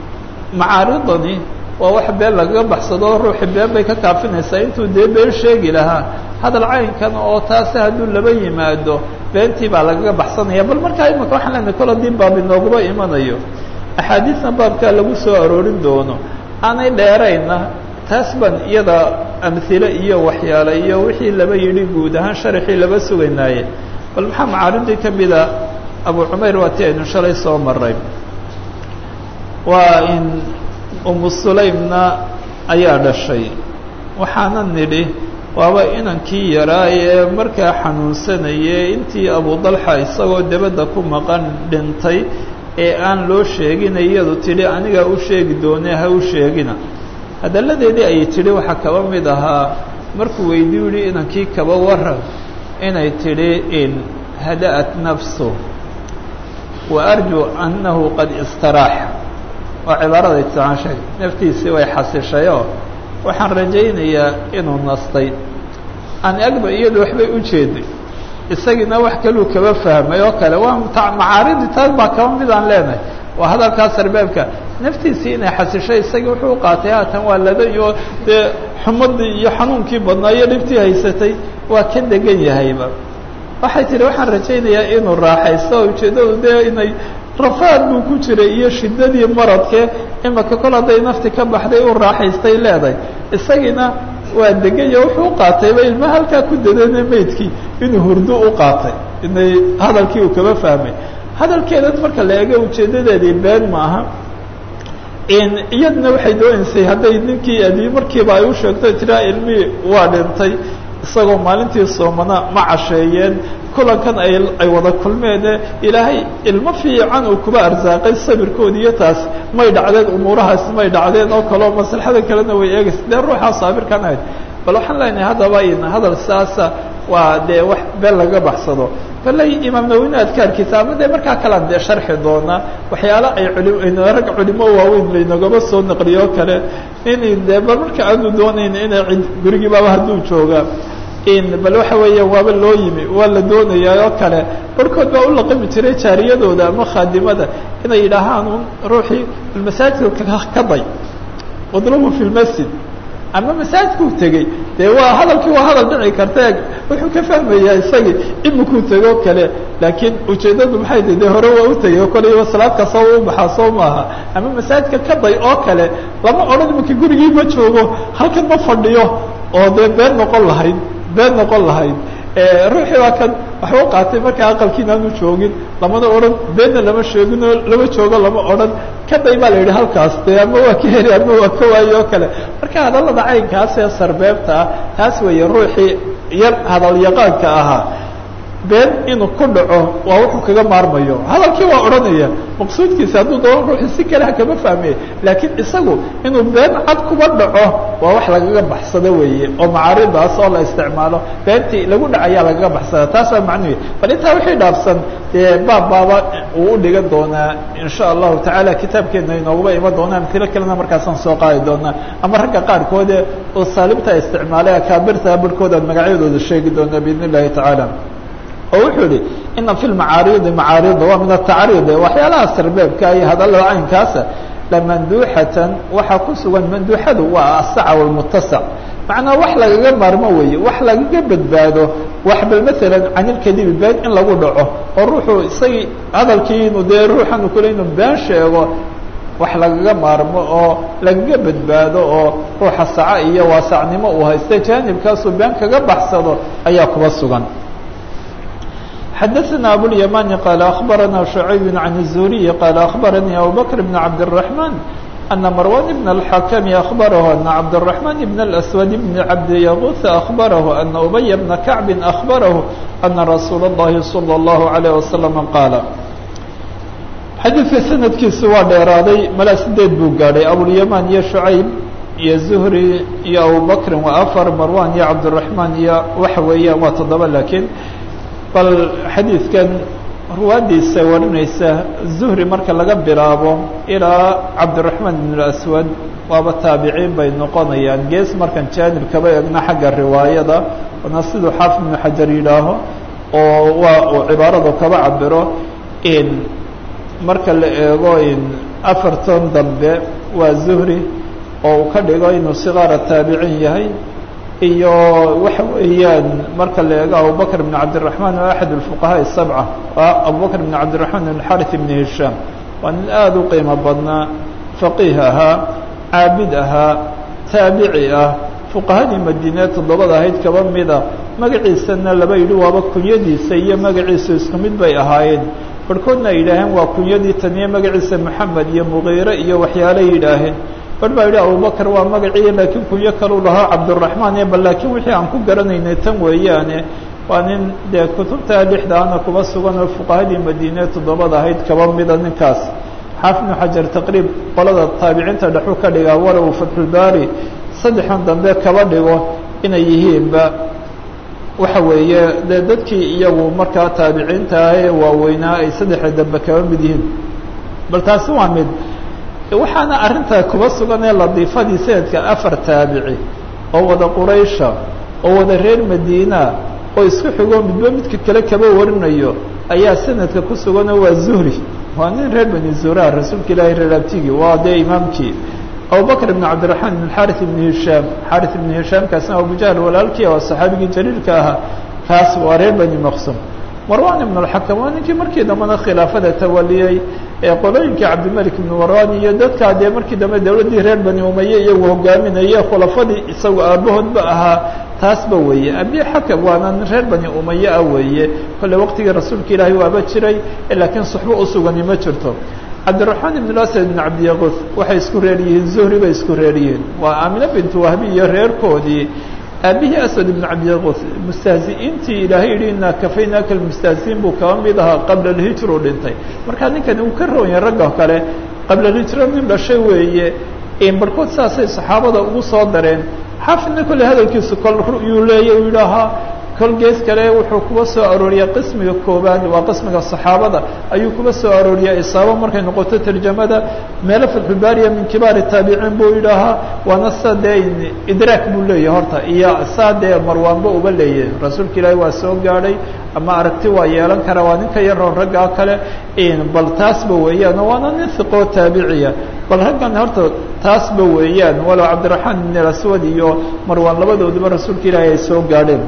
macaaridani waa wax been lagaga baxsado ruuxii been bay ka kaafinaysaa intuu dee been sheegi lahaa hadal caynkan oo taasi hadduu laba yimaado beentii baa lagaga baxsanaya bal markaa imika waxaan leenahay kol haddii baab inooguba imanayo axaadiisna baabkaa lagu soo aroorin doono aanay dheerayna taas baan iyada amhile iyo waxyaale iyo wixii laba yidhi guud ahaan sharaxii laba sugaynaaye bal maxaa macaaridii ka mida abu cumayr waa ti aynu shalay soo maray waa in umu sulaymna ayaa dhashay waxaana nidhi waaba inankii yaraa ee markaa xanuunsanayay intii abu dalxa isagoo dabadda ku maqan dhintay ee aan loo sheegina iyadu tidhi anigaa u sheegi doone ha u sheegina hadalladeedii ayay tidhi waxaa kaba mid ahaa markuu weydii yihi inankii kaba waran inay tidhi in hada'at nafsu wa arjuu annahu qad istaraaxa waa cibaaraday taan sheeg naftiisii way xasishayoo waxaan rajaynayaa inuu nastay aan agba iyadu waxbay u jeeday isagiina wax kaluu kaba fahmay oo kale waa macaaridi taas baa kaba mid aan leenahay waa hadalkaa sarbeebka naftiisii inay xasishay isagii wuxuu u qaatay haatan waa ladayo dee xumadii iyo xanuunkii badnaa iyo dhibtii haysatay waa ka degan yahayba waxay tihi waxaan rajaynayaa inuu raaxaysto ujeeddadu dee inay rafaad buu ku jiray iyo shiddadii maradke imaka kol hadday nafti ka baxday u raaxaystay leedahay isagiina waa degayo wuxuu u qaatayba ilma halkaa ku dadana maydkii inuu hurdo u qaatay inay hadalkii uu kaba fahmay hadalkeedan marka la eego ujeedadeedii been maaha iyadna waxay dooneysay hadday ninkii adii markiiba ay u sheegto tiraa ilmihii waa dhintay isagoo maalintii soomana ma casheeyeen kulankan ay ay wada kulmeene ilaahay ilmo fiican uu kuba arsaaqay sabirkoodi iyo taas may dhacdeen umuurahaas may dhacdeen oo kaleo maslaxada kalena way eegaysa dee ruuxaa saabirkan ahayd bal waxaan leenahay haddaba in hadal saasa waa dee wax been laga baxsado baley imaam nawine adkaarkiisa ama dee markaa kalaan dee sharxi doonaa waxyaala ay culi rag culimo waaweyn laynagaba soo naqliyo o kale in dee bal marka aanu doonayn inay cid gurigii baaba hadduu jooga in bal waxa weeya waaba loo yimi waa la doonayaa oo kale barhkood baa u laqami jiray jaariyadooda ama khaadimada inay yidhaahaan un ruuxii masaajidka ka day udlubu fi lmasjid ama masaajidkuu tegey dee waa hadalkii waa hadal dhici karta wuxuu ka fahmayaa isagii imikuu tego kale laakiin ujeeddadu maxay tahi dee hore waa u tegey oo koleyba salaad kasta u baxaa soo maaha ama masaajidka ka day oo kale lama odhan iminka gurigii ma joogo halkan ma fadhiyo oo dee been noqon lahayd been noqon lahayd ruuxii waa kan waxba u qaatay markaa aqalkiina aanu joogin lamana odhan beenna lama sheegin oo lama joogo lama odhan kaday baa la yidhi halkaas dee ama waa ka heli ama waa ka waayo oo kale marka hadallada caynkaas ee sarbeebta ah taas weeye ruuxii yar hadal yaqaanka ahaa been inuu ku dhaco waa wuxuu kaga maarmayo hadalkii waa odhanaya maqsuudkiisa hadduu doono ruuxii si kale ha kama fahmeye laakiin isagu inuu been cad kuba dhaco waa wax lagaga baxsado weeye oo macaaridaas oo la isticmaalo beentii lagu dhacayaa lagaga baxsada taas waa macnuhi bal intaa wixii dhaafsan dee baab baaba uu u dhigan doonaa insha allahu tacaala kitaabkeena inooguba iman doona amtilo kalena markaasaan soo qaadi doonaa ama ragga qaarkoode oo saalimta isticmaalay akaabirta barhkoodaan magacyadooda sheegi doonaa biidn illahi tacaala oo wuxuu yihi ina fi lmacaaridi macaarida waa min atacriid waxyaalaha sarbeebka iyo hadallada caynkaasa lamanduuxatan waxaa ku sugan manduuxadu waa asaca walmutasac macnaa wax lagaga maarmo weeye wax lagaga badbaado wax bal maalan can ilkadibi been in lagu dhaco oo ruuxuu isagii hadalkii inuu dee ruuxanu kule inuu been sheego wax lagaga maarmo oo lagaga badbaado oo ruuxa saca iyo waasacnimo uu haysta jaanibkaasuu been kaga baxsado ayaa kuba sugan xdثna abواليماني qال أخبرنا شعيب عن الزهري قال أخبرني أبو بكر بن عبد الرحمن أن مروان بن الحكم أخبره أن عبد الرحمن بن الأسود بن عبد يغوث أخبره أن أبي بن كعب أخبره أن رsuuل اللhi صلى الله عليه وسلم قاaل xadيiثka سندkiisu waa dheeraaday mala sideed buu gaadhay abواليمان iyo شعayب iyo زهري iyo abوبكر waa أفر مروان iyo عبدالرحمن iyo waxa weeyaan waa toddoba lakiin bal xadiidkan ruwaaddiisa warinaysa zuhri marka laga bilaabo ilaa cabdiraxmaan ibn aswad waaba taabiciin bay noqonayaan gees markan jaanib kaba egna xagga riwaayada wana siduu xaafid ibnu xajar yidhaaho oo waa uu cibaaradu kaba cabiro in marka la eego in afartan dambe waa zuhri oo uu ka dhigo inuu sigaara taabicin yahay iyo waxa weeyaan marka la eego abubakr بn cabdالرaحman oo axad الfuqahaء الsabca abubakr بn cabdالرaحman بn xarث بn hishaam waa nin aada u qiimo badnaa faqiih ahaa caabid ahaa taabici ah fuqahadii madiine toddobada ahayd kaba mida magaciisana laba yidhi waaba kunyadiisa iyo magaciisu isku mid bay ahaayeen barhkoodna ay yidhaaheen waa kunyadii taniye magaciisa moxamed iyo mugiire iyo waxyaala yidhaaheen bar baa yidhi abubakr waa magacii laakiin kunyo kaluu lahaa cabdالرaحmaan e bal laakiin wixii aan ku garanaynay tan weeyaane waa nin dee kutubta dhexdaana kuba sugan oo fuqahadii madiine toddobada ahayd kaba mida ninkaas xaafid ibnu xajar taqriib qolada taabiciinta dhexu ka dhigaa walow fatxulbaari saddexan dambe kaba dhigo inay yihiinba waxa weeye dee dadkii iyagu markaa taabiciinta ah ee waaweynaa ay saddexda dambe kaba mid yihiin bal taasi waa mid waxaana arrintaa kuba sugan ee ladiifadii sanadka afar taabici oo wada quraysha oo wada reer madiina oo isku xigo midba midka kale kaba warinayo ayaa sanadka ku suganoo waa zuhri waa nin reer bani zurar rasuulka ilaahi reer abtigi waa dee imaamkii abubakr ibn cabdiraxmaan ibn xarث ibn hishaam xarث ibn hishaam kaasna abujahl walaalkii oo saxaabigii jaliilka ahaa kaas waa reer bani maqsum marwan ibn اlxakam waa ninkii markii dambana khilaafada tawaliyey ee qolooyinkii cabdimalik ibnu warani iyo dadkaa dee markii dambe dowladdii reer bani umaye iyagu hogaaminaye khulafadii isagu aabahoodba ahaa taasba weeye abi xakam waana reer bani umaye ah weeye kolle waqtigii rasuulka ilaahay waaba jiray laakiin suxbo usugani ma jirto cabdiraxmaan ibn asad ibn cabdiyaquth waxay isku reer yihiin zuhri bay isku reer yihiin waa aamine bintu wahbi iyo reerkoodii aabihii aswad ibn cabdiyaquth mustahzi'iintii ilaahay yihi inaa kafaynaaka lmustahzi'iin buu kaba mid ahaa qabla alhijra u dhintay markaa ninkani uu ka rawanya ragga kale qabla alhijra nin dhashay weeye barhkood saasay saxaabada ugu soo dareen xaafidna kolley hadalkiisu kol yuu leeya u yidhaahaa kol gees kale wuxuu kuba soo arooriya qismiga koobaad waa qismiga saxaabada ayuu kuba soo arooriya isaabo markay noqoto tarjamada meelo fatxulbaariya min kibaari taabiciin buu yidhaahaa waana sa dee idraak buu leeyahy horta iyo saa dee marwaanba uba leeyahy rasuulka ilaahi waa soo gaadhay ama aragti waa yeelan kara waa ninka yaroon raggaa kale bal taasba weeyaan waana nin hiqoo taabiciya bal raggan horta taasba weeyaan walow cabdiraxmaan ibn aswad iyo marwaan labadooduba rasuulka ilaahi ay soo gaadheen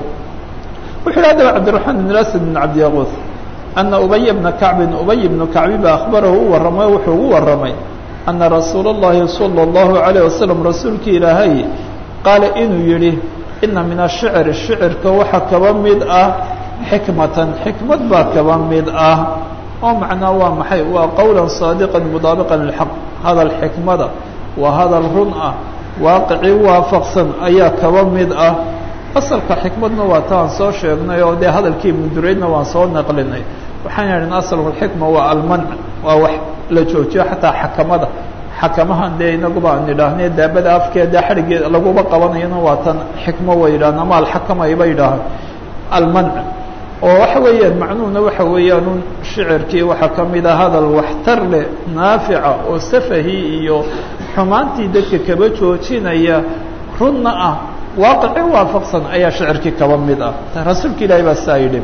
wuxu yidhi haddaba cabdiraxmaan ibn asad ibn cabdiyaquth ana ubaya bna kacbin ubay bnu kacbi ba akhbarahu u warramay wuxuu ugu warramay ana rasuula اllahi salى اllahu عalayه wasalam rasuulkii ilaahay qaala inuu yidhi ina min ashicr shicirka waxa kaba mid ah xikmatan xikmad baa kaba mid ah oo macnaa waa maxay waa qowla saadiqa mudaabiqa lilxaq hadal xikmada waa hadal run ah waaqicii waafaqsan ayaa kaba mid ah asalka xikmadna waa taan soo sheegnay oo dee hadalkii ibnuduraydna waan soo naqlinay waxaan idhin asalku xikma waa almanc waa wax la joojiyo xataa xakamada xakamahan dee inaguba aan idhaahne daabada afkeeda xadhigeeda laguba qabanayana waa tan xikmo way yidhahan ama alxakama ayba yidhaahaan almanc oo waxa weeyaan macnuhuna waxa weeyaan shicirkii waxaa ka mid a hadal waxtar leh naafica oo safahii iyo xumaantii dadka kaba joojinaya runna ah waaqici waafaqsan ayaa shicirkii kaba mid ah rasuulka ilaahi baa saa yidhi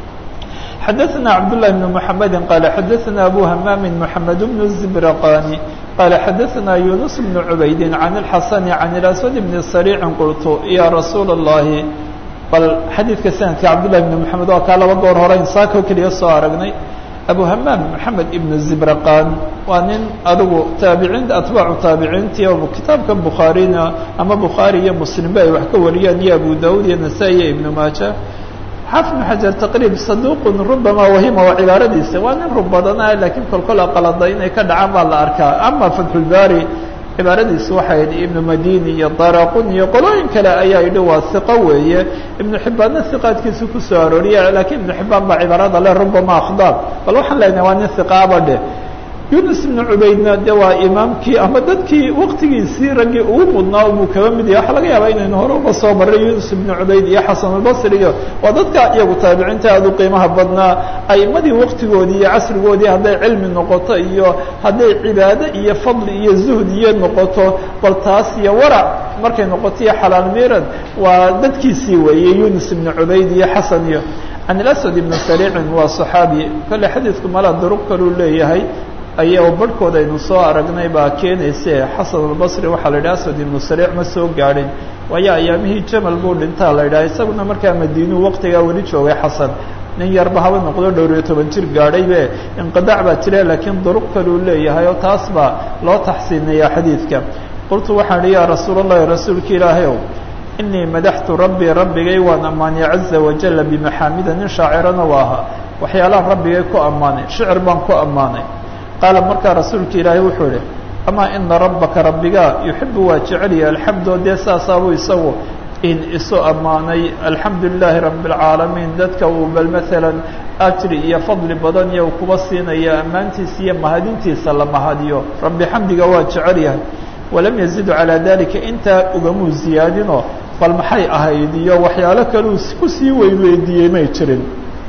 xadaثna cabdاللahi بن محamedi qala xadaثna abu hamaami mحamed بن الزibraqani qala xadaثna yunus بن cubaydi عan الxasn عan الأswad بn sariici qultu ya rasuula الlahi bal xadiidka sanadka cabdالlahi بn mحamed waa kaa laba goor hore insaakoo keliya soo aragnay abu hamaam maxamed ibn zibraqan waa nin adigu taabiciin atbaacu taabiciintii oo kitaabka bukhaarina ama bukhaari iyo muslimba ay wax ka wariyaan iyo abu daud iyo nasaa-i iyo ibnu maaja xaafid ibn xajar taqriib saduuqun rubama wahima waa cibaaradiisa waa nin rub badanah laakiin kolkol aqalada inay ka dhacaan baa la arkaa ama fatxulbaari cibaaradiisu waxay idhi ibnu madini iyo daraqun iyo qolooyin kale ayaa yidhi waa hiqo weeye ibnu xibbaanna hiqaadkiisu kusoo arooriya laakiin ibnu xibbaan baa cibaarada le rubama akhdaab bal waxaan leenahay waa nin hiqaaba dheh yunus ibnu cubaydna de waa imaamkii ama dadkii waktigiisii raggii ugu mudnaa buu kaba mid yahay waxaa laga yaabaa inaynu hore uga soo marray yunus ibnu cubayd iyo xasan albasri iyo waa dadka iyagu taabiciinta aada u qiimaha badnaa aimadii waktigoodii iyo casrigoodii hadday cilmi noqoto iyo hadday cibaado iyo fadli iyo zuhd iyo noqoto bal taas iyo warac markay noqoto iyo xalaal miirad waa dadkiisii weeye yunus ibnu cubayd iyo xasan iyo can ilaswad ibnu sariicin waa saxaabi kolle xadiidku mala duruq kaluu leeyahay aya barhkood aynu soo aragnay baa keenayse xasan albasri waxaa la yidhaha aswad ibnu sariic ma soo gaadhin waayo ayaamihii jamal buu dhintaa la yidhaha isaguna markaa madiinuu waqtigaa weli joogay xasan nin yarba haba noqdo dhowr iyo toban jir gaadhaybe inqidaac baa jira laakiin duruq kaluu leeyahay oo taas baa loo taxsiinaya xadiidka qultu waxaan ihi yaa rasuul allahi rasuulka ilaahay ow inii madaxtu rabbii rabbigay waan ammaanay caza wajala bimaxaamida nin shaacirana u ahaa waxyaalahan rabbigay ku ammaanay shicir baan ku ammaanay qaala markaa rasuulka ilaahay wuxuu idhi amaa ina rabbaka rabbigaa yuxibu waa jecelya alxamdo dee saasaabuu isagu in isu ammaanay alxamdu lilaahi rabi اlcaalamiin dadka uu bal maalan ajri iyo fadli badan iyo kuba siinaya ammaantiisa iyo mahadintiisa la mahadiyo rabbi xamdiga waa jecel yahay walam yazidu calaa dalika intaa ugamuu ziyaadinoo bal maxay ahayd iyo waxyaalo kaleu kusii weyweydiiyey may jirin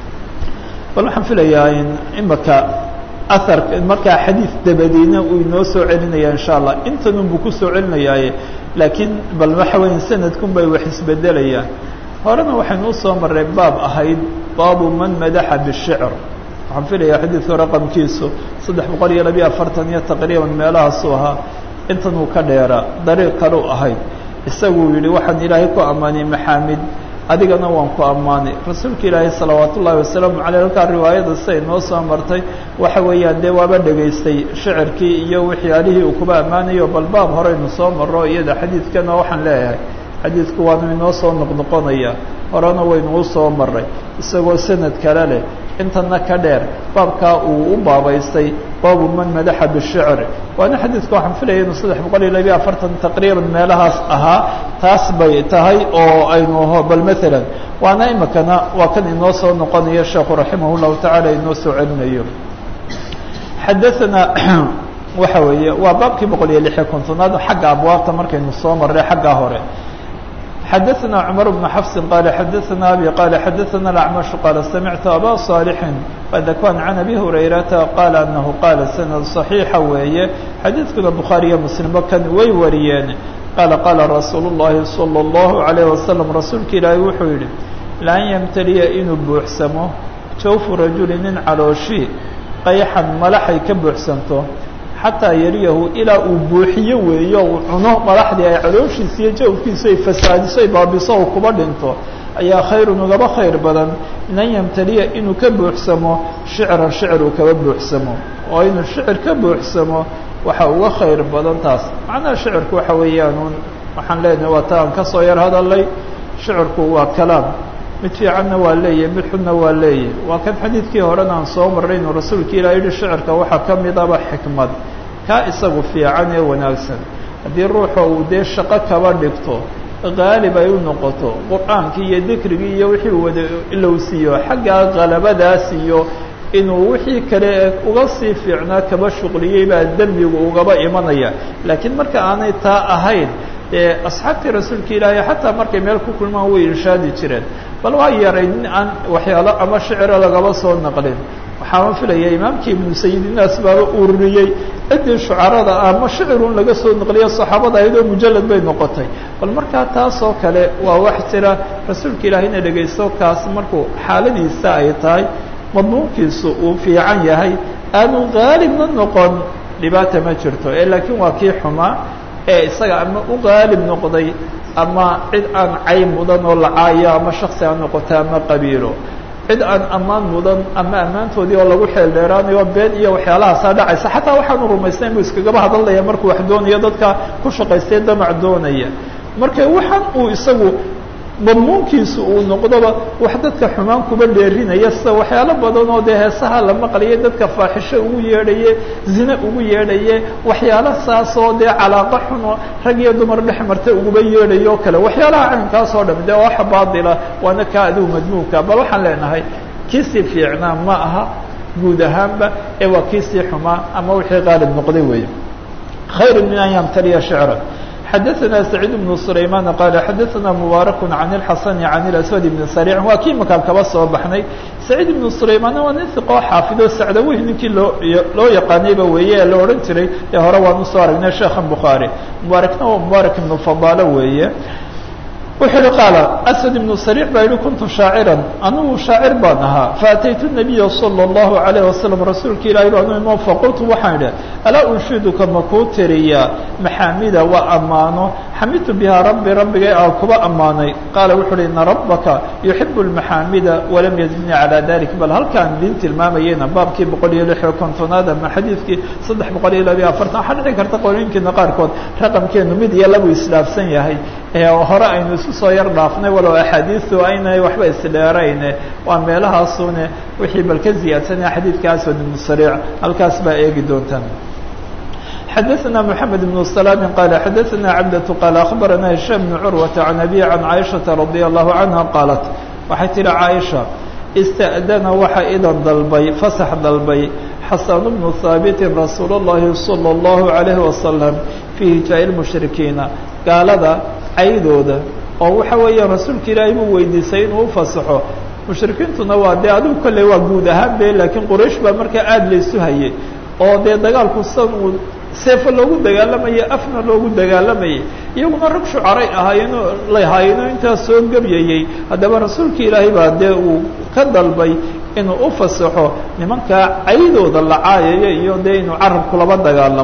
bal waxaan filayaa in imaka aar markaa xadiid dabadiina uu inoo soo celinaya insha allah intanun buu kusoo celinayaaye laakiin bal waxa weya sanadkun bay wax isbedelayaan horena waxaynu usoo maray baab ahayd baabu man madaxa bishicr waxaan filayaa xadiidka raqamkiisu saddex boqol iyo labiyo afartan iyo taqriiban meelahaasuu ahaa intan uu ka dheeraa dariiq kaleu ahayd isaguu yihi waxaan ilaahay ku ammaanay maxaamid adigana waan ku ammaanay rasuulka ilaahay salawaat ullaahi wasalaamu caleyh halkaa riwaayada siday noo soo martay waxa weeyaan dee waaba dhegaystay shicirkii iyo waxyaalihii uu kuba ammaanayo bal baab horeynu soo maro iyada xadiidkana waxaan leeyahay xadiidku waanu inoo soo noqnoqonaya horena waynuu soo maray isagoo sanad kale leh intana ka dheer baabkaa uu u baabaystay baabu man madaxa bishicr waana xadiidka waxaan filaya inuu saddex boqol iyo labiyo afartan taqriiban meelahaas ahaa taas bay tahay oo aynu bal maalan waana imikana waa kan inoo soo noqonayo sheekhu raximah llahu tacaala inoo soo celinayo xadaana waxa weeye waa baabkii boqol iyo lixiyo kontonaad xagga abwaabta markaynu soo marray xaggaa hore xadaثna cmar بن xفs qال xadaثna abي qال xadaثna الأعmش qال samictu abا صاaلح qadakwan can abi hurayrata qaal anahu qaala sanad صaxiixa weeye xadiidkuna bukhaariyo muslimba kan way wariyeen qaala qaala rasuulu الlahi salى الlahu عalيه wasalam rasuulka ilaahi wuxuu yihi lan ymtaliya inuu buuxsamo jawfu rajuli nin calooshi qayxan malaxay ka buuxsanto xataa yariyahu ilaa uu buuxiyo weeyo uu cuno madaxdii ay calooshiisa iyo jawfkiisu ay fasaadiso ay baabiso oo kuba dhinto ayaa khayrun ugaba khayr badan min an yamtaliya inuu ka buuxsamo shicran shicir uu kaba buuxsamo oo inuu shicir ka buuxsamo waxa uga khayr badan taas macnaha shicirku waxa weeyaanuun waxaan leenahay waa ta aan ka soo yar hadalay shicirku waa kalaam mid fiicanna waa leeyahy mid xunna waa leeyahy waa kan xadiidkii horena aan soo marray inuu rasuulka ilah yihi shicirka waxaa ka midaba xikmad kaa isagu fiican ee wanaagsan haddii ruuxa uu dee shaqo kaba dhigto qaalib ay u noqoto qur-aankii iyo dikrigii iyo wixii uu wada ilowsiiyo xaggaa qalabadaas iyo inuu wixii kale uga sii fiicnaa kaba shuqliyey baa dembigu ugaba imanaya laakiin marka aanay taa ahayn dee asxaabtii rasuulka ilaahay xataa markay meel ku kulmaan way irshaadi jireen bal waa yaray nin aan waxyaalo ama shiciro lagaba soo naqlin waxaama filaya imaamkii ibnu sayidinaas baaba ururiyey ciddii shucarada ama shicirun laga soo naqliyo saxaabada ayadoo mujalad bay noqotay bal markaa taasoo kale waa wax jira rasuulka ilaahayna dhegaysto kaas markuu xaaladiisa ay tahay madmuunkiisu uu fiican yahay aanu qaalibna noqon dhibaata ma jirto ee laakiin waa kii xumaa ee isaga ama u qaalib noqday ama cid aan cayb mudan oo lacaayo ama shaksi ha noqoto ama qabiilo cid aan ammaan mudan ama ammaantoodii oo lagu xeel dheeraanayo been iyo waxyaalahaasa dhacaysa xataa waxaanu rumaysnayn buu iskagaba hadalaya markuu wax doonayo dadka ku shaqaystay damac doonaya marka waxaan uu isagu madmuunkiisu uu noqdoba wax dadka xumaan kuba dheerinaya sida waxyaalo badan oo dee heesaha la maqlaye dadka faaxisho ugu yeedhaye zine ugu yeedhaye waxyaalo saasoo dee calaaqo xuno rag iyo dumar dhex marta uguba yeedhayo o kale waxyaalaha caynkaas oo dham dee waxa baatila waana kaa adigu madmuunka bal waxaan leenahay kiisii fiicnaa ma aha guud ahaanba ee waa kiisii xumaa ama wixii qaalib noqday weeye khayr min an yamtaliya shicra xadaثna سacيid بن سlayman qal xadaثna mubaarak عan الxasan عan الأswad بn sarيc waa kii makaan kaba soo baxnay saciid ibnu sulaymanna waa nin iqoo xaafido sacdaweyh ninkii loo loo yaqaanayba weeye ee la odhan jiray ee hore waan usoo aragnay sheekhan bukhaarي mubaarakna waa mubaarak ibnu fadaalo weeye wuxuu uhi qaala aswad ibnu sariic baa yihi kuntu shaaciran anugu shaacir baan ahaa faataytu nabiya salى اllahu alayh wasalam rasuulka ilahi anu imo faqultu waxaan idhi alaa unshiduka makuu tiriyaa maxaamida waa ammaano xamidtu bihaa rabbi rabbigay aan kuba ammaanay qaala wuxu uhi ina rabbaka yuxibu lmaxaamida walam yazidnii calaa dalik bal halkaan idin tilmaamayeyna baabkii boqol iyo lix iyo kontonaad ama xadiidkii saddex boqol iyo labiyo afartan waxaa dhici karta qolooyinkiina qaarkood raqamkeenu mid iyo labu isdhaafsan yahay ee hore aynu isu soo yar dhaafnay walow axaadiistu aynay waxba isdheerayne waa meelahaasune wixii bal ka ziyaadsanaya xadiidka aswad ibnu sariic halkaas baa eegi doontaan xadaثna mحamed بن سلام qال xadaثna cabdة qال أخbarana هiشام بن curwaة عan أbي عan caiشhaةa رadي الlaه عanهa qaalat waxay tihi caaisha اstأdana waxa idan dalbay fasax dalbay xasan بnu haabiti rasuul الlahi salى الlahu عalيه wasalam fii hijaa الmushrikiina gaalada caydooda oo waxa weeyaan rasuulka ilaahay buu weydiisay inuu ufasaxo mushrikiintuna waa dee adigu kolley waa guud ahaan be laakiin quraysh baa markaa aada laysu hayay oo dee dagaalku san uu seefo loogu dagaalamayay afna loogu dagaalamayay iyaguna rag shucaray ahaayeenoo lahaayeenoo intaas soo gebyayey haddaba rasuulka ilaahay baa dee uu ka dalbay inuu u fasaxo nimankaa caydooda la caayaya iyo dee inuu carabku laba dagaalamo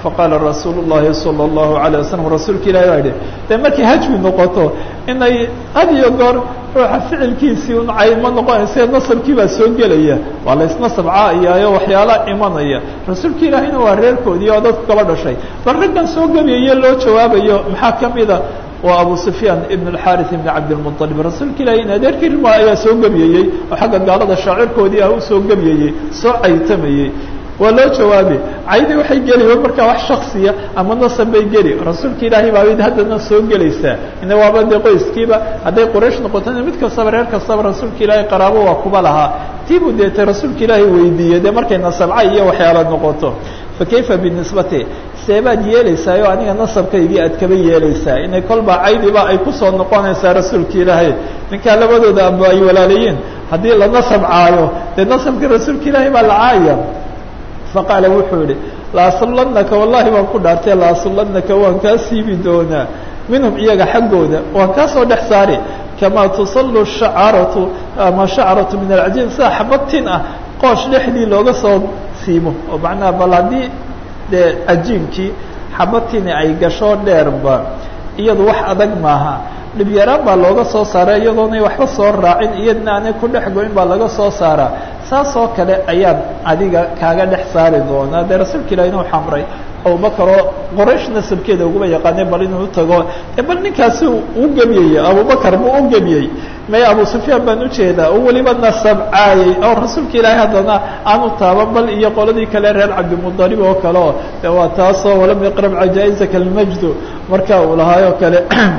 faqaala rasuul الlahi salى الlahu عalيه waslm rasuulka ilahi baa yihi dee markay hajwi noqoto inay had iyo goor ruuxa ficilkiisii un caymo noqonaysa nasabkii baa soo gelaya waa la isnasab caayaayo waxyaala imanaya rasuulka ilaahina waa reerkoodii oo dadku kaba dhashay bal raggan soo gebayaye loo jawaabayo maxaa kamida waa abu sufyaan ibn اxariث ibn cabdالmuطalib rasuulka ilahi in adeerkii rima ayaa soo gebiyeyey oo xagga gaalada shaacirkoodii ah usoo gebiyeyey soo caytamayey waa loo jawaabi caydi waxay geli markaa wax shaksiya ama nasab bay geli rasuulka ilaahay baa haddana soo gelaysaa ina waaba dee qoyskiiba hadday quraysh noqotona mid kastaba reer kastaba rasuulka ilaahay qaraabo waa kuba lahaa tiibuu deetay rasuulka ilaahay weydiiyey dee markay nasabca iyo waxyaala noqoto fakayfa binisbati seebaad yeelaysaa oo aniga nasabkaygii aad kaba yeelaysaa inay kolba caydiba ay kusoo noqonaysaa rasuulka ilaahay ninkaa labadooda aba ay walaalayiin haddii la nasab caayo dee nasabka rasuulka ilaahay baa la caaya faqaala wuxuu yihi laasulanaka wallahi waan ku dhaartay laasulanaka waan kaa siibi doonaa minhum iyaga xaggooda waan kaa soo dhex saari kamaa tusallu shacaratu ama shacaratu min alcajiin sida xabadtin ah qoosh dhexdii looga soo siimo oo macnaha bal haddii dee cajiinkii xabadtini ay gasho dheerba iyadu wax adag maaha dhibyaraan baa looga soo saara iyadoonay waxba soo raacin iyadna aanay ku dhex goyn baa laga soo saaraa saas oo kale ayaan adiga kaaga dhex saari doonaa dee rasuulka ilahi inuu xamray abubakar oo qoraysh nasabkeeda uguma yaqaanay bal inuu utago e bal ninkaasi uu gebiyey abubakar buu u gebiyey may abu sufyaan baan ujeedaa oo weliba nasab caayay oo rasuulka ilaahay haddana aanu taaban bal iyo qoladii kale reer cabdimudalib oo kale oo de waa taasoo walam yaqrab cajaa-izaka almajdu marka uu lahaayoo kale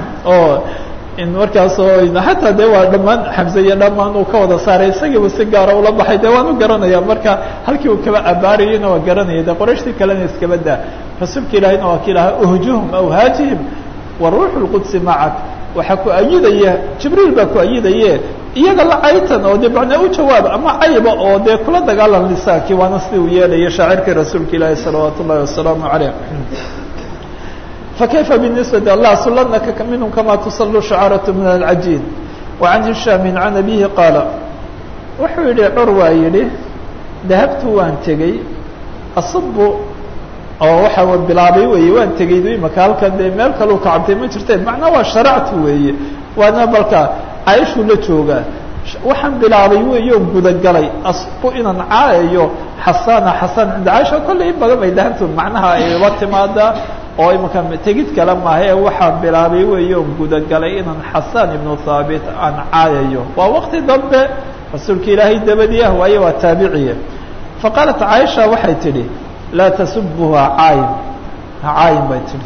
oo in markaasoo xataa de waa dhammaan xamse iyo dhammaan uu ka wada saaray isagiiba si gaara ula baxay de waan u garanaya marka halkii uu kaba abaarayeyna waa garanaya de qorayshtii kalena iskaba daa rasuulka ilaahayna waa ki lahaa uhjuhum aw haajihim wa ruuxu lqudsi macak waxaa ku ayidaya jibriil baa ku ayidaye iyaga la caytan oo de macnaa u jawaab ama cayba oo dee kula dagaalan lisaakii waana sidii uu yeelaya shaacirkii rasuulka ilaahi salawaat ullahi wasalaamu caleyh فكيف بالنسبة الله سلنك منهم كما تصل شعرة من العجين وعن هشام عن أبيه قال wuxuu yihi curwaa yidhi dahabtu waan tegey asbu oo waxa bilaabay weeye waan tegey imaka halkan dee meel kaluu ka cabtay ma jirteen macnaa waa sharactu weeye waana balka cayshuu la joogaa waxaan bilaabay weeyo gudagalay asbu inaan caayayo xasana xasan cinda caisha kolley in badan bay dahabtu macnaha ayba timaadaa oo imaka tegid kale maaha ee waxaan bilaabay weeyo gudagalay inaan xasan ibnu thaabit aan caayayo waa wakti dambe rasuulka ilaahay dabadii ah waaye waa taabiciye faqaalat caaisha waxay tidhi laa tasubuha caayin ha caayin bay tidhi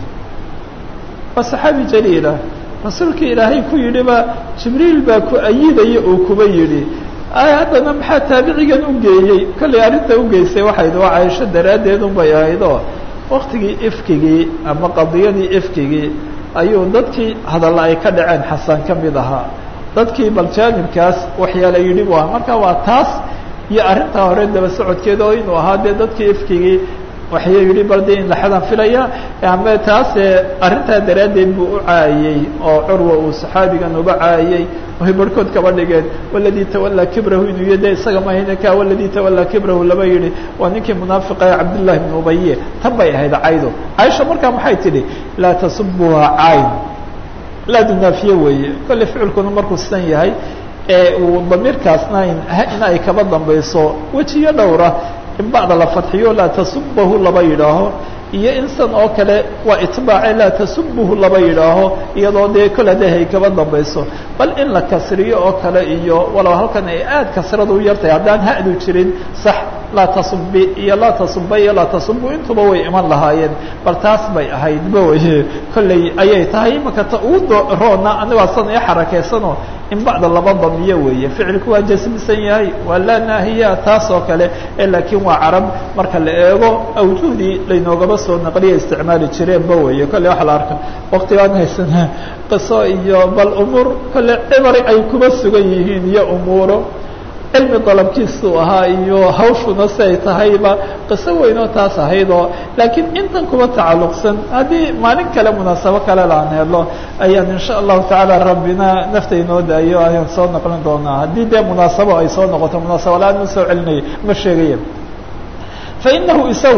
waa saxaabi jaliila rasuulka ilaahay ku yidhiba jibriil baa ku ayidaya oo kuba yidhi haddana maxaa taabicigan u geeyey kollay arrinta ugeysay waxayd waa caaisho daraaddeed unbay ahayd oo waktigii ifkigii ama qadiyadii ifkigii ayuu dadkii hadalla ay ka dhaceen xasan ka mid ahaa dadkii bal jaanibkaas waxyaala yidhi bu aha marka waa taas iyo arrintaa hore daba socodkeeda oo inuu ahaa dee dadkii ifkigii waxya yidhi bal de in laxadan filaya ama taase arrintaa daraaddeed buu u caayey oo curwa uu saxaabigan uba caayey way barhkood kaba dhigeen waladii tawallaa kibrahu inuu iyo de isaga mahayne ka waladii tawallaa kibrahu laba yidhi waa ninkii munaafiqa ee cabdillahi bn ubaye tan bay ahayd caydo caaisha markaa maxay tidhi laa tasubuha cayn laa dunaafiye weeye kolley ficilkuna markuu sidan yahay ee uu damiirkaasna in ay kaba dambayso wejiyo dhowra in bacda la fadxiyo laa tasubahu laba yidhaaho iyo in san oo kale waa itbaace laa tasubuhu laba yidhaaho iyadoo dee kol hadee hay kaba dambayso bal in la kasriyo oo kale iyo walow halkan ay aad kasrada u yartahay haddaan hadu jirin sax laa tasubi iyo laa tasuba iyo laa tasubu intuba way iman lahaayeen bal taas bay ahaydba weye kolley ayay tahay imaka ta ugu roona anigaa san ii xarakeysanoo in bacda laba damiyo weeye ficilku waa jasmisan yahay waa laa naahiya taas oo kale e laakiin waa carab marka la eego awjuhdii laynoogaba soo naqliya isticmaali jireenba weeye kolley waxa la arka waktigaan haysana qiso iyo bal umuur kolle cibari ay kuba sugan yihiin iyo umuuro cilmi dalabkiisuu ahaa iyo hawshuna si ay tahayba qiso weynoo taas ahayd oo laakiin intan kuba tacalluqsan haddii maalin kale munaasabo kale laan helo ayaan insha allahu tacaala rabbina nafta inoo daayo ayaan soo noqlin doonaa haddii dee munaasabo ay soo noqoto munaasabo la-aan ma soo celinaya ma sheegaya fa inahu isagu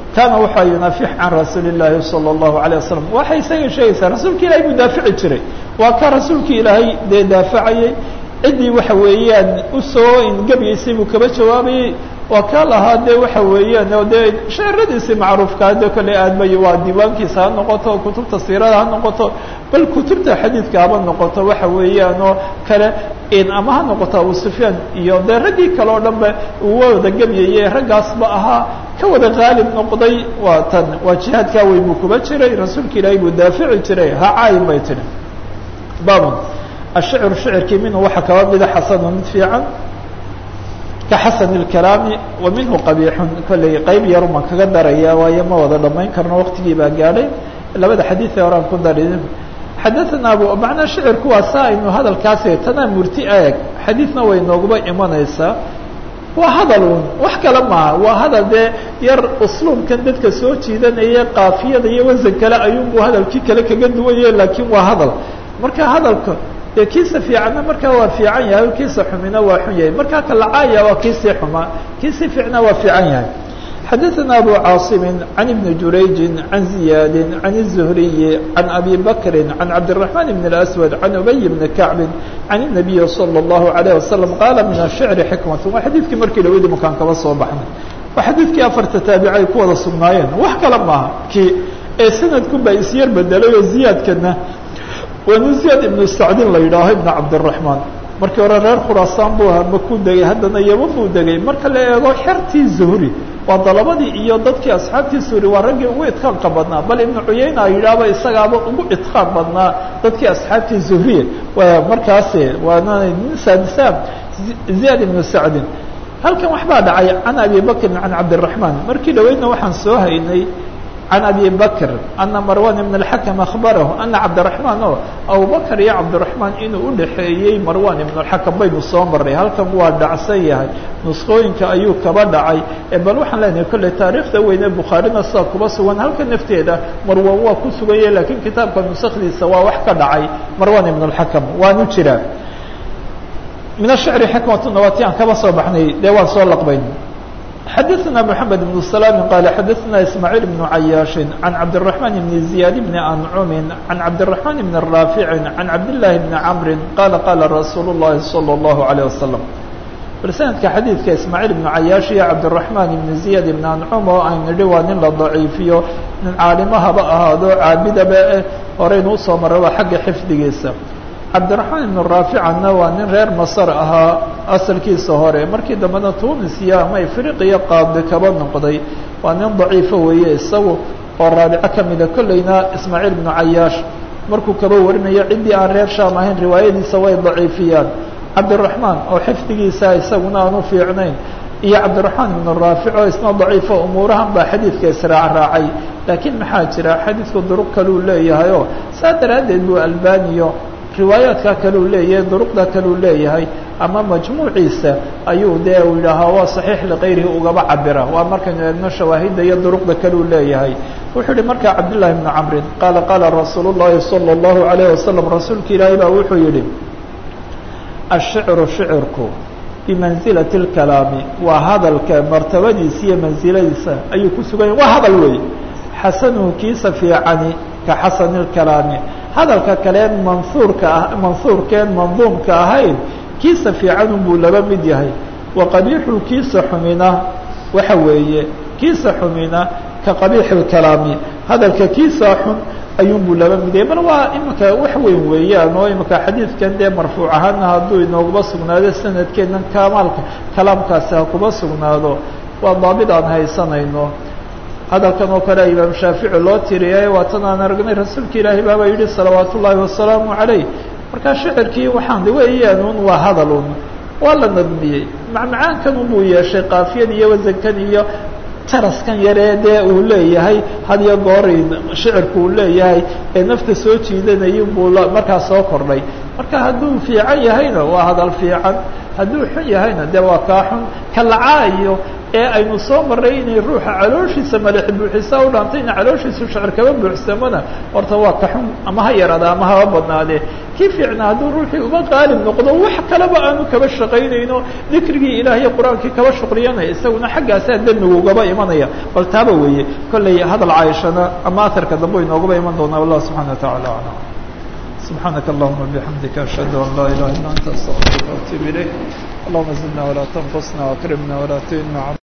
kaana waxaa yunaafix can rasuuli llaahi salى اllahu alيه wasalam waxay isaga sheegaysaa rasuulka ilahay buu daafici jiray waa ka rasuulka ilaahay dee daafacayay ciddii waxa weeyaan usoo ingebiyeysay buu kaba jawaabayey waa kaa lahaa dee waxa weeyaan oo dee sheeradiisii macruufkaa de kale aadmay waa diiwaankiisa ha noqoto kutubta siirada ha noqoto bal kutubta xadiidka haba noqoto waxa weeyaan oo kale ama ha noqoto abu sufyaan iyo dee raggii kale oo dhan ba uu wada gebyayey raggaasba ahaa ka wada qaalib noqday waa tan waa jihaadkaa weyn buu kuba jiray rasuulka ilaahay buu daafici jiray ha caayin bay tiri baban ashicru shicirkii minhu waxaa kaba mida xasanu mid fiican ka xasan اkalaami wa minhu qabiixun kolley qeyb yaruman kaga daraya waayo ma wada dhamayn karno waqtigii baa gaadhay labada xadiiee horaan ku dari xadaana abu macnaa shicirku waa saa aynu hadalkaasi tanaa murti eeg xadiidna way nooguba imanaysaa waa hadal un wax kale maaha waa hadal dee yar usluubkan dadka soo jiidanaya kaafiyada iyo wasan kale ayuunbu hadalkii kale kaga duwanye laakiin waa hadal marka hadalka dee kiisa fiicanna markaa waa fiican yahay kiisa xumina waa xun yahay markaa kalacaaya waa kiisii xumaa kiisii fiicna waa fiican yahay xadaثna abu cاaصimi عan iبni jurayji عan ziyaadi عan الزhriyi عan abi bakri عan cabdالرaحman بn الأswad عan ubay bni kacbi عan النabiyi slى الlahu عalيه wasalam qaala min الshicri xikmat waa xadiidkii markii lawadi makaan kaba soo baxnay waa xadiidkii afarta taabici ay ku wada sugnaayeen wax kale maaha kii ee sanadkun baa isyar bedelay oo ziyaadkana waanu ziyaad ibnu sacdin la yidhaaho ibna cabdالرaحmaan markii hore reer khuraasaan buu ahaa makuu degay haddana yaman buu degay marka la eego xertii zuhri waa dalabadii iyo dadkii asxaabtii zuhri waa raggii ugu idqaanka badnaa bal ibnu cuyayna yidhaahba isagaaba ugu idqaan badnaa dadkii asxaabtii zuhriye waa markaasi waana nin saadisaam ziyaad ibnu sacdin halkan waxbaa dhacay can abi bakrin can cabdالرaحmaan markii dhaweydna waxaan soo haynay can abi bakr ana marwan ibn اlxakm akhbarahu ana cabdiraحmaan o abubakr iyo cabdiraحmaan inuu udhaxeeyey marwan ibn اlxakam baynu soo maray halkan waa dhacsan yahay nuskooyinka ayuu kaba dhacay bal waxaan leenahay kolley taariikhda weyne bukhaarina sidaa kuba sugan halka nafteeda marwan waa ku suganya lakiin kitaabka nusakdiisa waa wax ka dhacay marwan ibn اlxakam waanu jiraa min ashicri xikmatuna waa ti aan kaba soo baxnay dee waan soo laqbayn xadaثna mحamed بن سلام qال xadaثna ismاعيل بن عayاaشh عan cabdالرحمن بن زiyاad بن أنcم عan cabdالرحمن بن رافع عan cabdاللahi بن cمr qala qala rasuul الlahi صلى الlaه عليه وسلم bal sanadka xadiidka ismاعيل بن عayاaشh iyo cabdالرحمن بن زiyاad بن أنcم oo aynu nidhi waa nin la ضaciifiyo nin caalimo haba ahaado caabidaba eh horeynu usoo maraba xagga xifdigiisa cabdiraxmaan ibnu raaficanna waa nin reer masar ahaa asalkiisa hore markii dambena tunisiya ama afriqiya qaadi kaba noqday waa nin daciifo weeye isagu oo raabico ka mida kolleyna ismaaciil ibnu cayaash markuu kaba warinayo ciddii aan reer shaam ahayn riwaayadiisa way daciifiyaan cabdiraxmaan oo xifdigiisa isaguna aan u fiicnayn iyo cabdiraxmaan ibnu raafic oo isna daciifo umuurahan baa xadiidka israac raacay laakiin maxaa jira xadiidku duruq kaluu leeyahay oo saa daraaddeed buu albaniyo riwaayaadka kaleu leeyahay duruqda kaleu leeyahay ama majmuuciisa ayuu dee uu yidhaahaa waa saxiix likayrihi ugaba cabira waa markaynu eegno shawaahidda iyo duruqda kaleu leeyahay wuxuu yihi markaa cabdالlahi bnu camrin qaala qaala rasuul الlahi salى الlahu عalayه wasalam rasuulka ilaahay baa wuxuu yihi ashicru shicirku bimansilati اlkalaami waa hadalka martabadiisa iyo mansiladiisa ayuu ku sugan yahy waa hadal weey xasanuhu kiisa fiicani ka xasani اlkalaami hadalka kaleen manhuurka ah manhuurkeen manduumka ahayn kiisa fiicanun buu laba mid yahay wa qabiixu kiisa xumina waxa weeye kiisa xumina ka qabiixi اlkalaami hadalka kiisa xun ayuun buu laba mid yahay bal waa imika wax weyn weeyaan oo imika xadiidkan dee marfuuc ahaana hadduu inooguba sugnaado sanadkeennan kamaalka kalaamkaasi ha kuba sugnaado waa daabid aan haysanayno hadalkan oo kale imaam shaafici loo tiriyay waa tan aan aragnay rasuulka ilaahi baaba yidhi salawaat ullaahi wasalaamu calayh markaa shicirkii waxaan weeyaan un waa hadal un waa la nadmiyey macmacaankan unbuu yeeshay kaafiyad iyo wasankan iyo taraskan yaree dee uu leeyahay had iyo gooray shicirku uu leeyahay ee nafta soo jiidanayay buu markaa soo kordhay marka hadduu fiican yahayna waa hadal fiican hadduu xun yahayna dee waa kaa xun kalacaa iyo ee aynu soo maray inay ruuxa calooshiisa madaxi buuxisaa u dhaantay ina calooshiisu shacir kaba buuxsamona horta waa ka xun ama ha yaraada ama haba badnaadee kii fiicna hadduu ruuxii uba qaalib noqdo wax kaleba aanu kaba shaqaynayno dikrigii ilaahiy qur-aankii kaba shuqriyanaya isaguna xaggaasaa demmigu ugaba imanaya bal taaba weeye kolley hadal caaishana ama aharka dambe inoogaba iman doonaa wallah subxana wa tacala aclam سبحانك اللهم وبحمدك أشهد أن لا إله إلا أنت أستغفرك وأتوب إليك اللهم زدنا ولا تنقصنا وأكرمنا ولا تهنا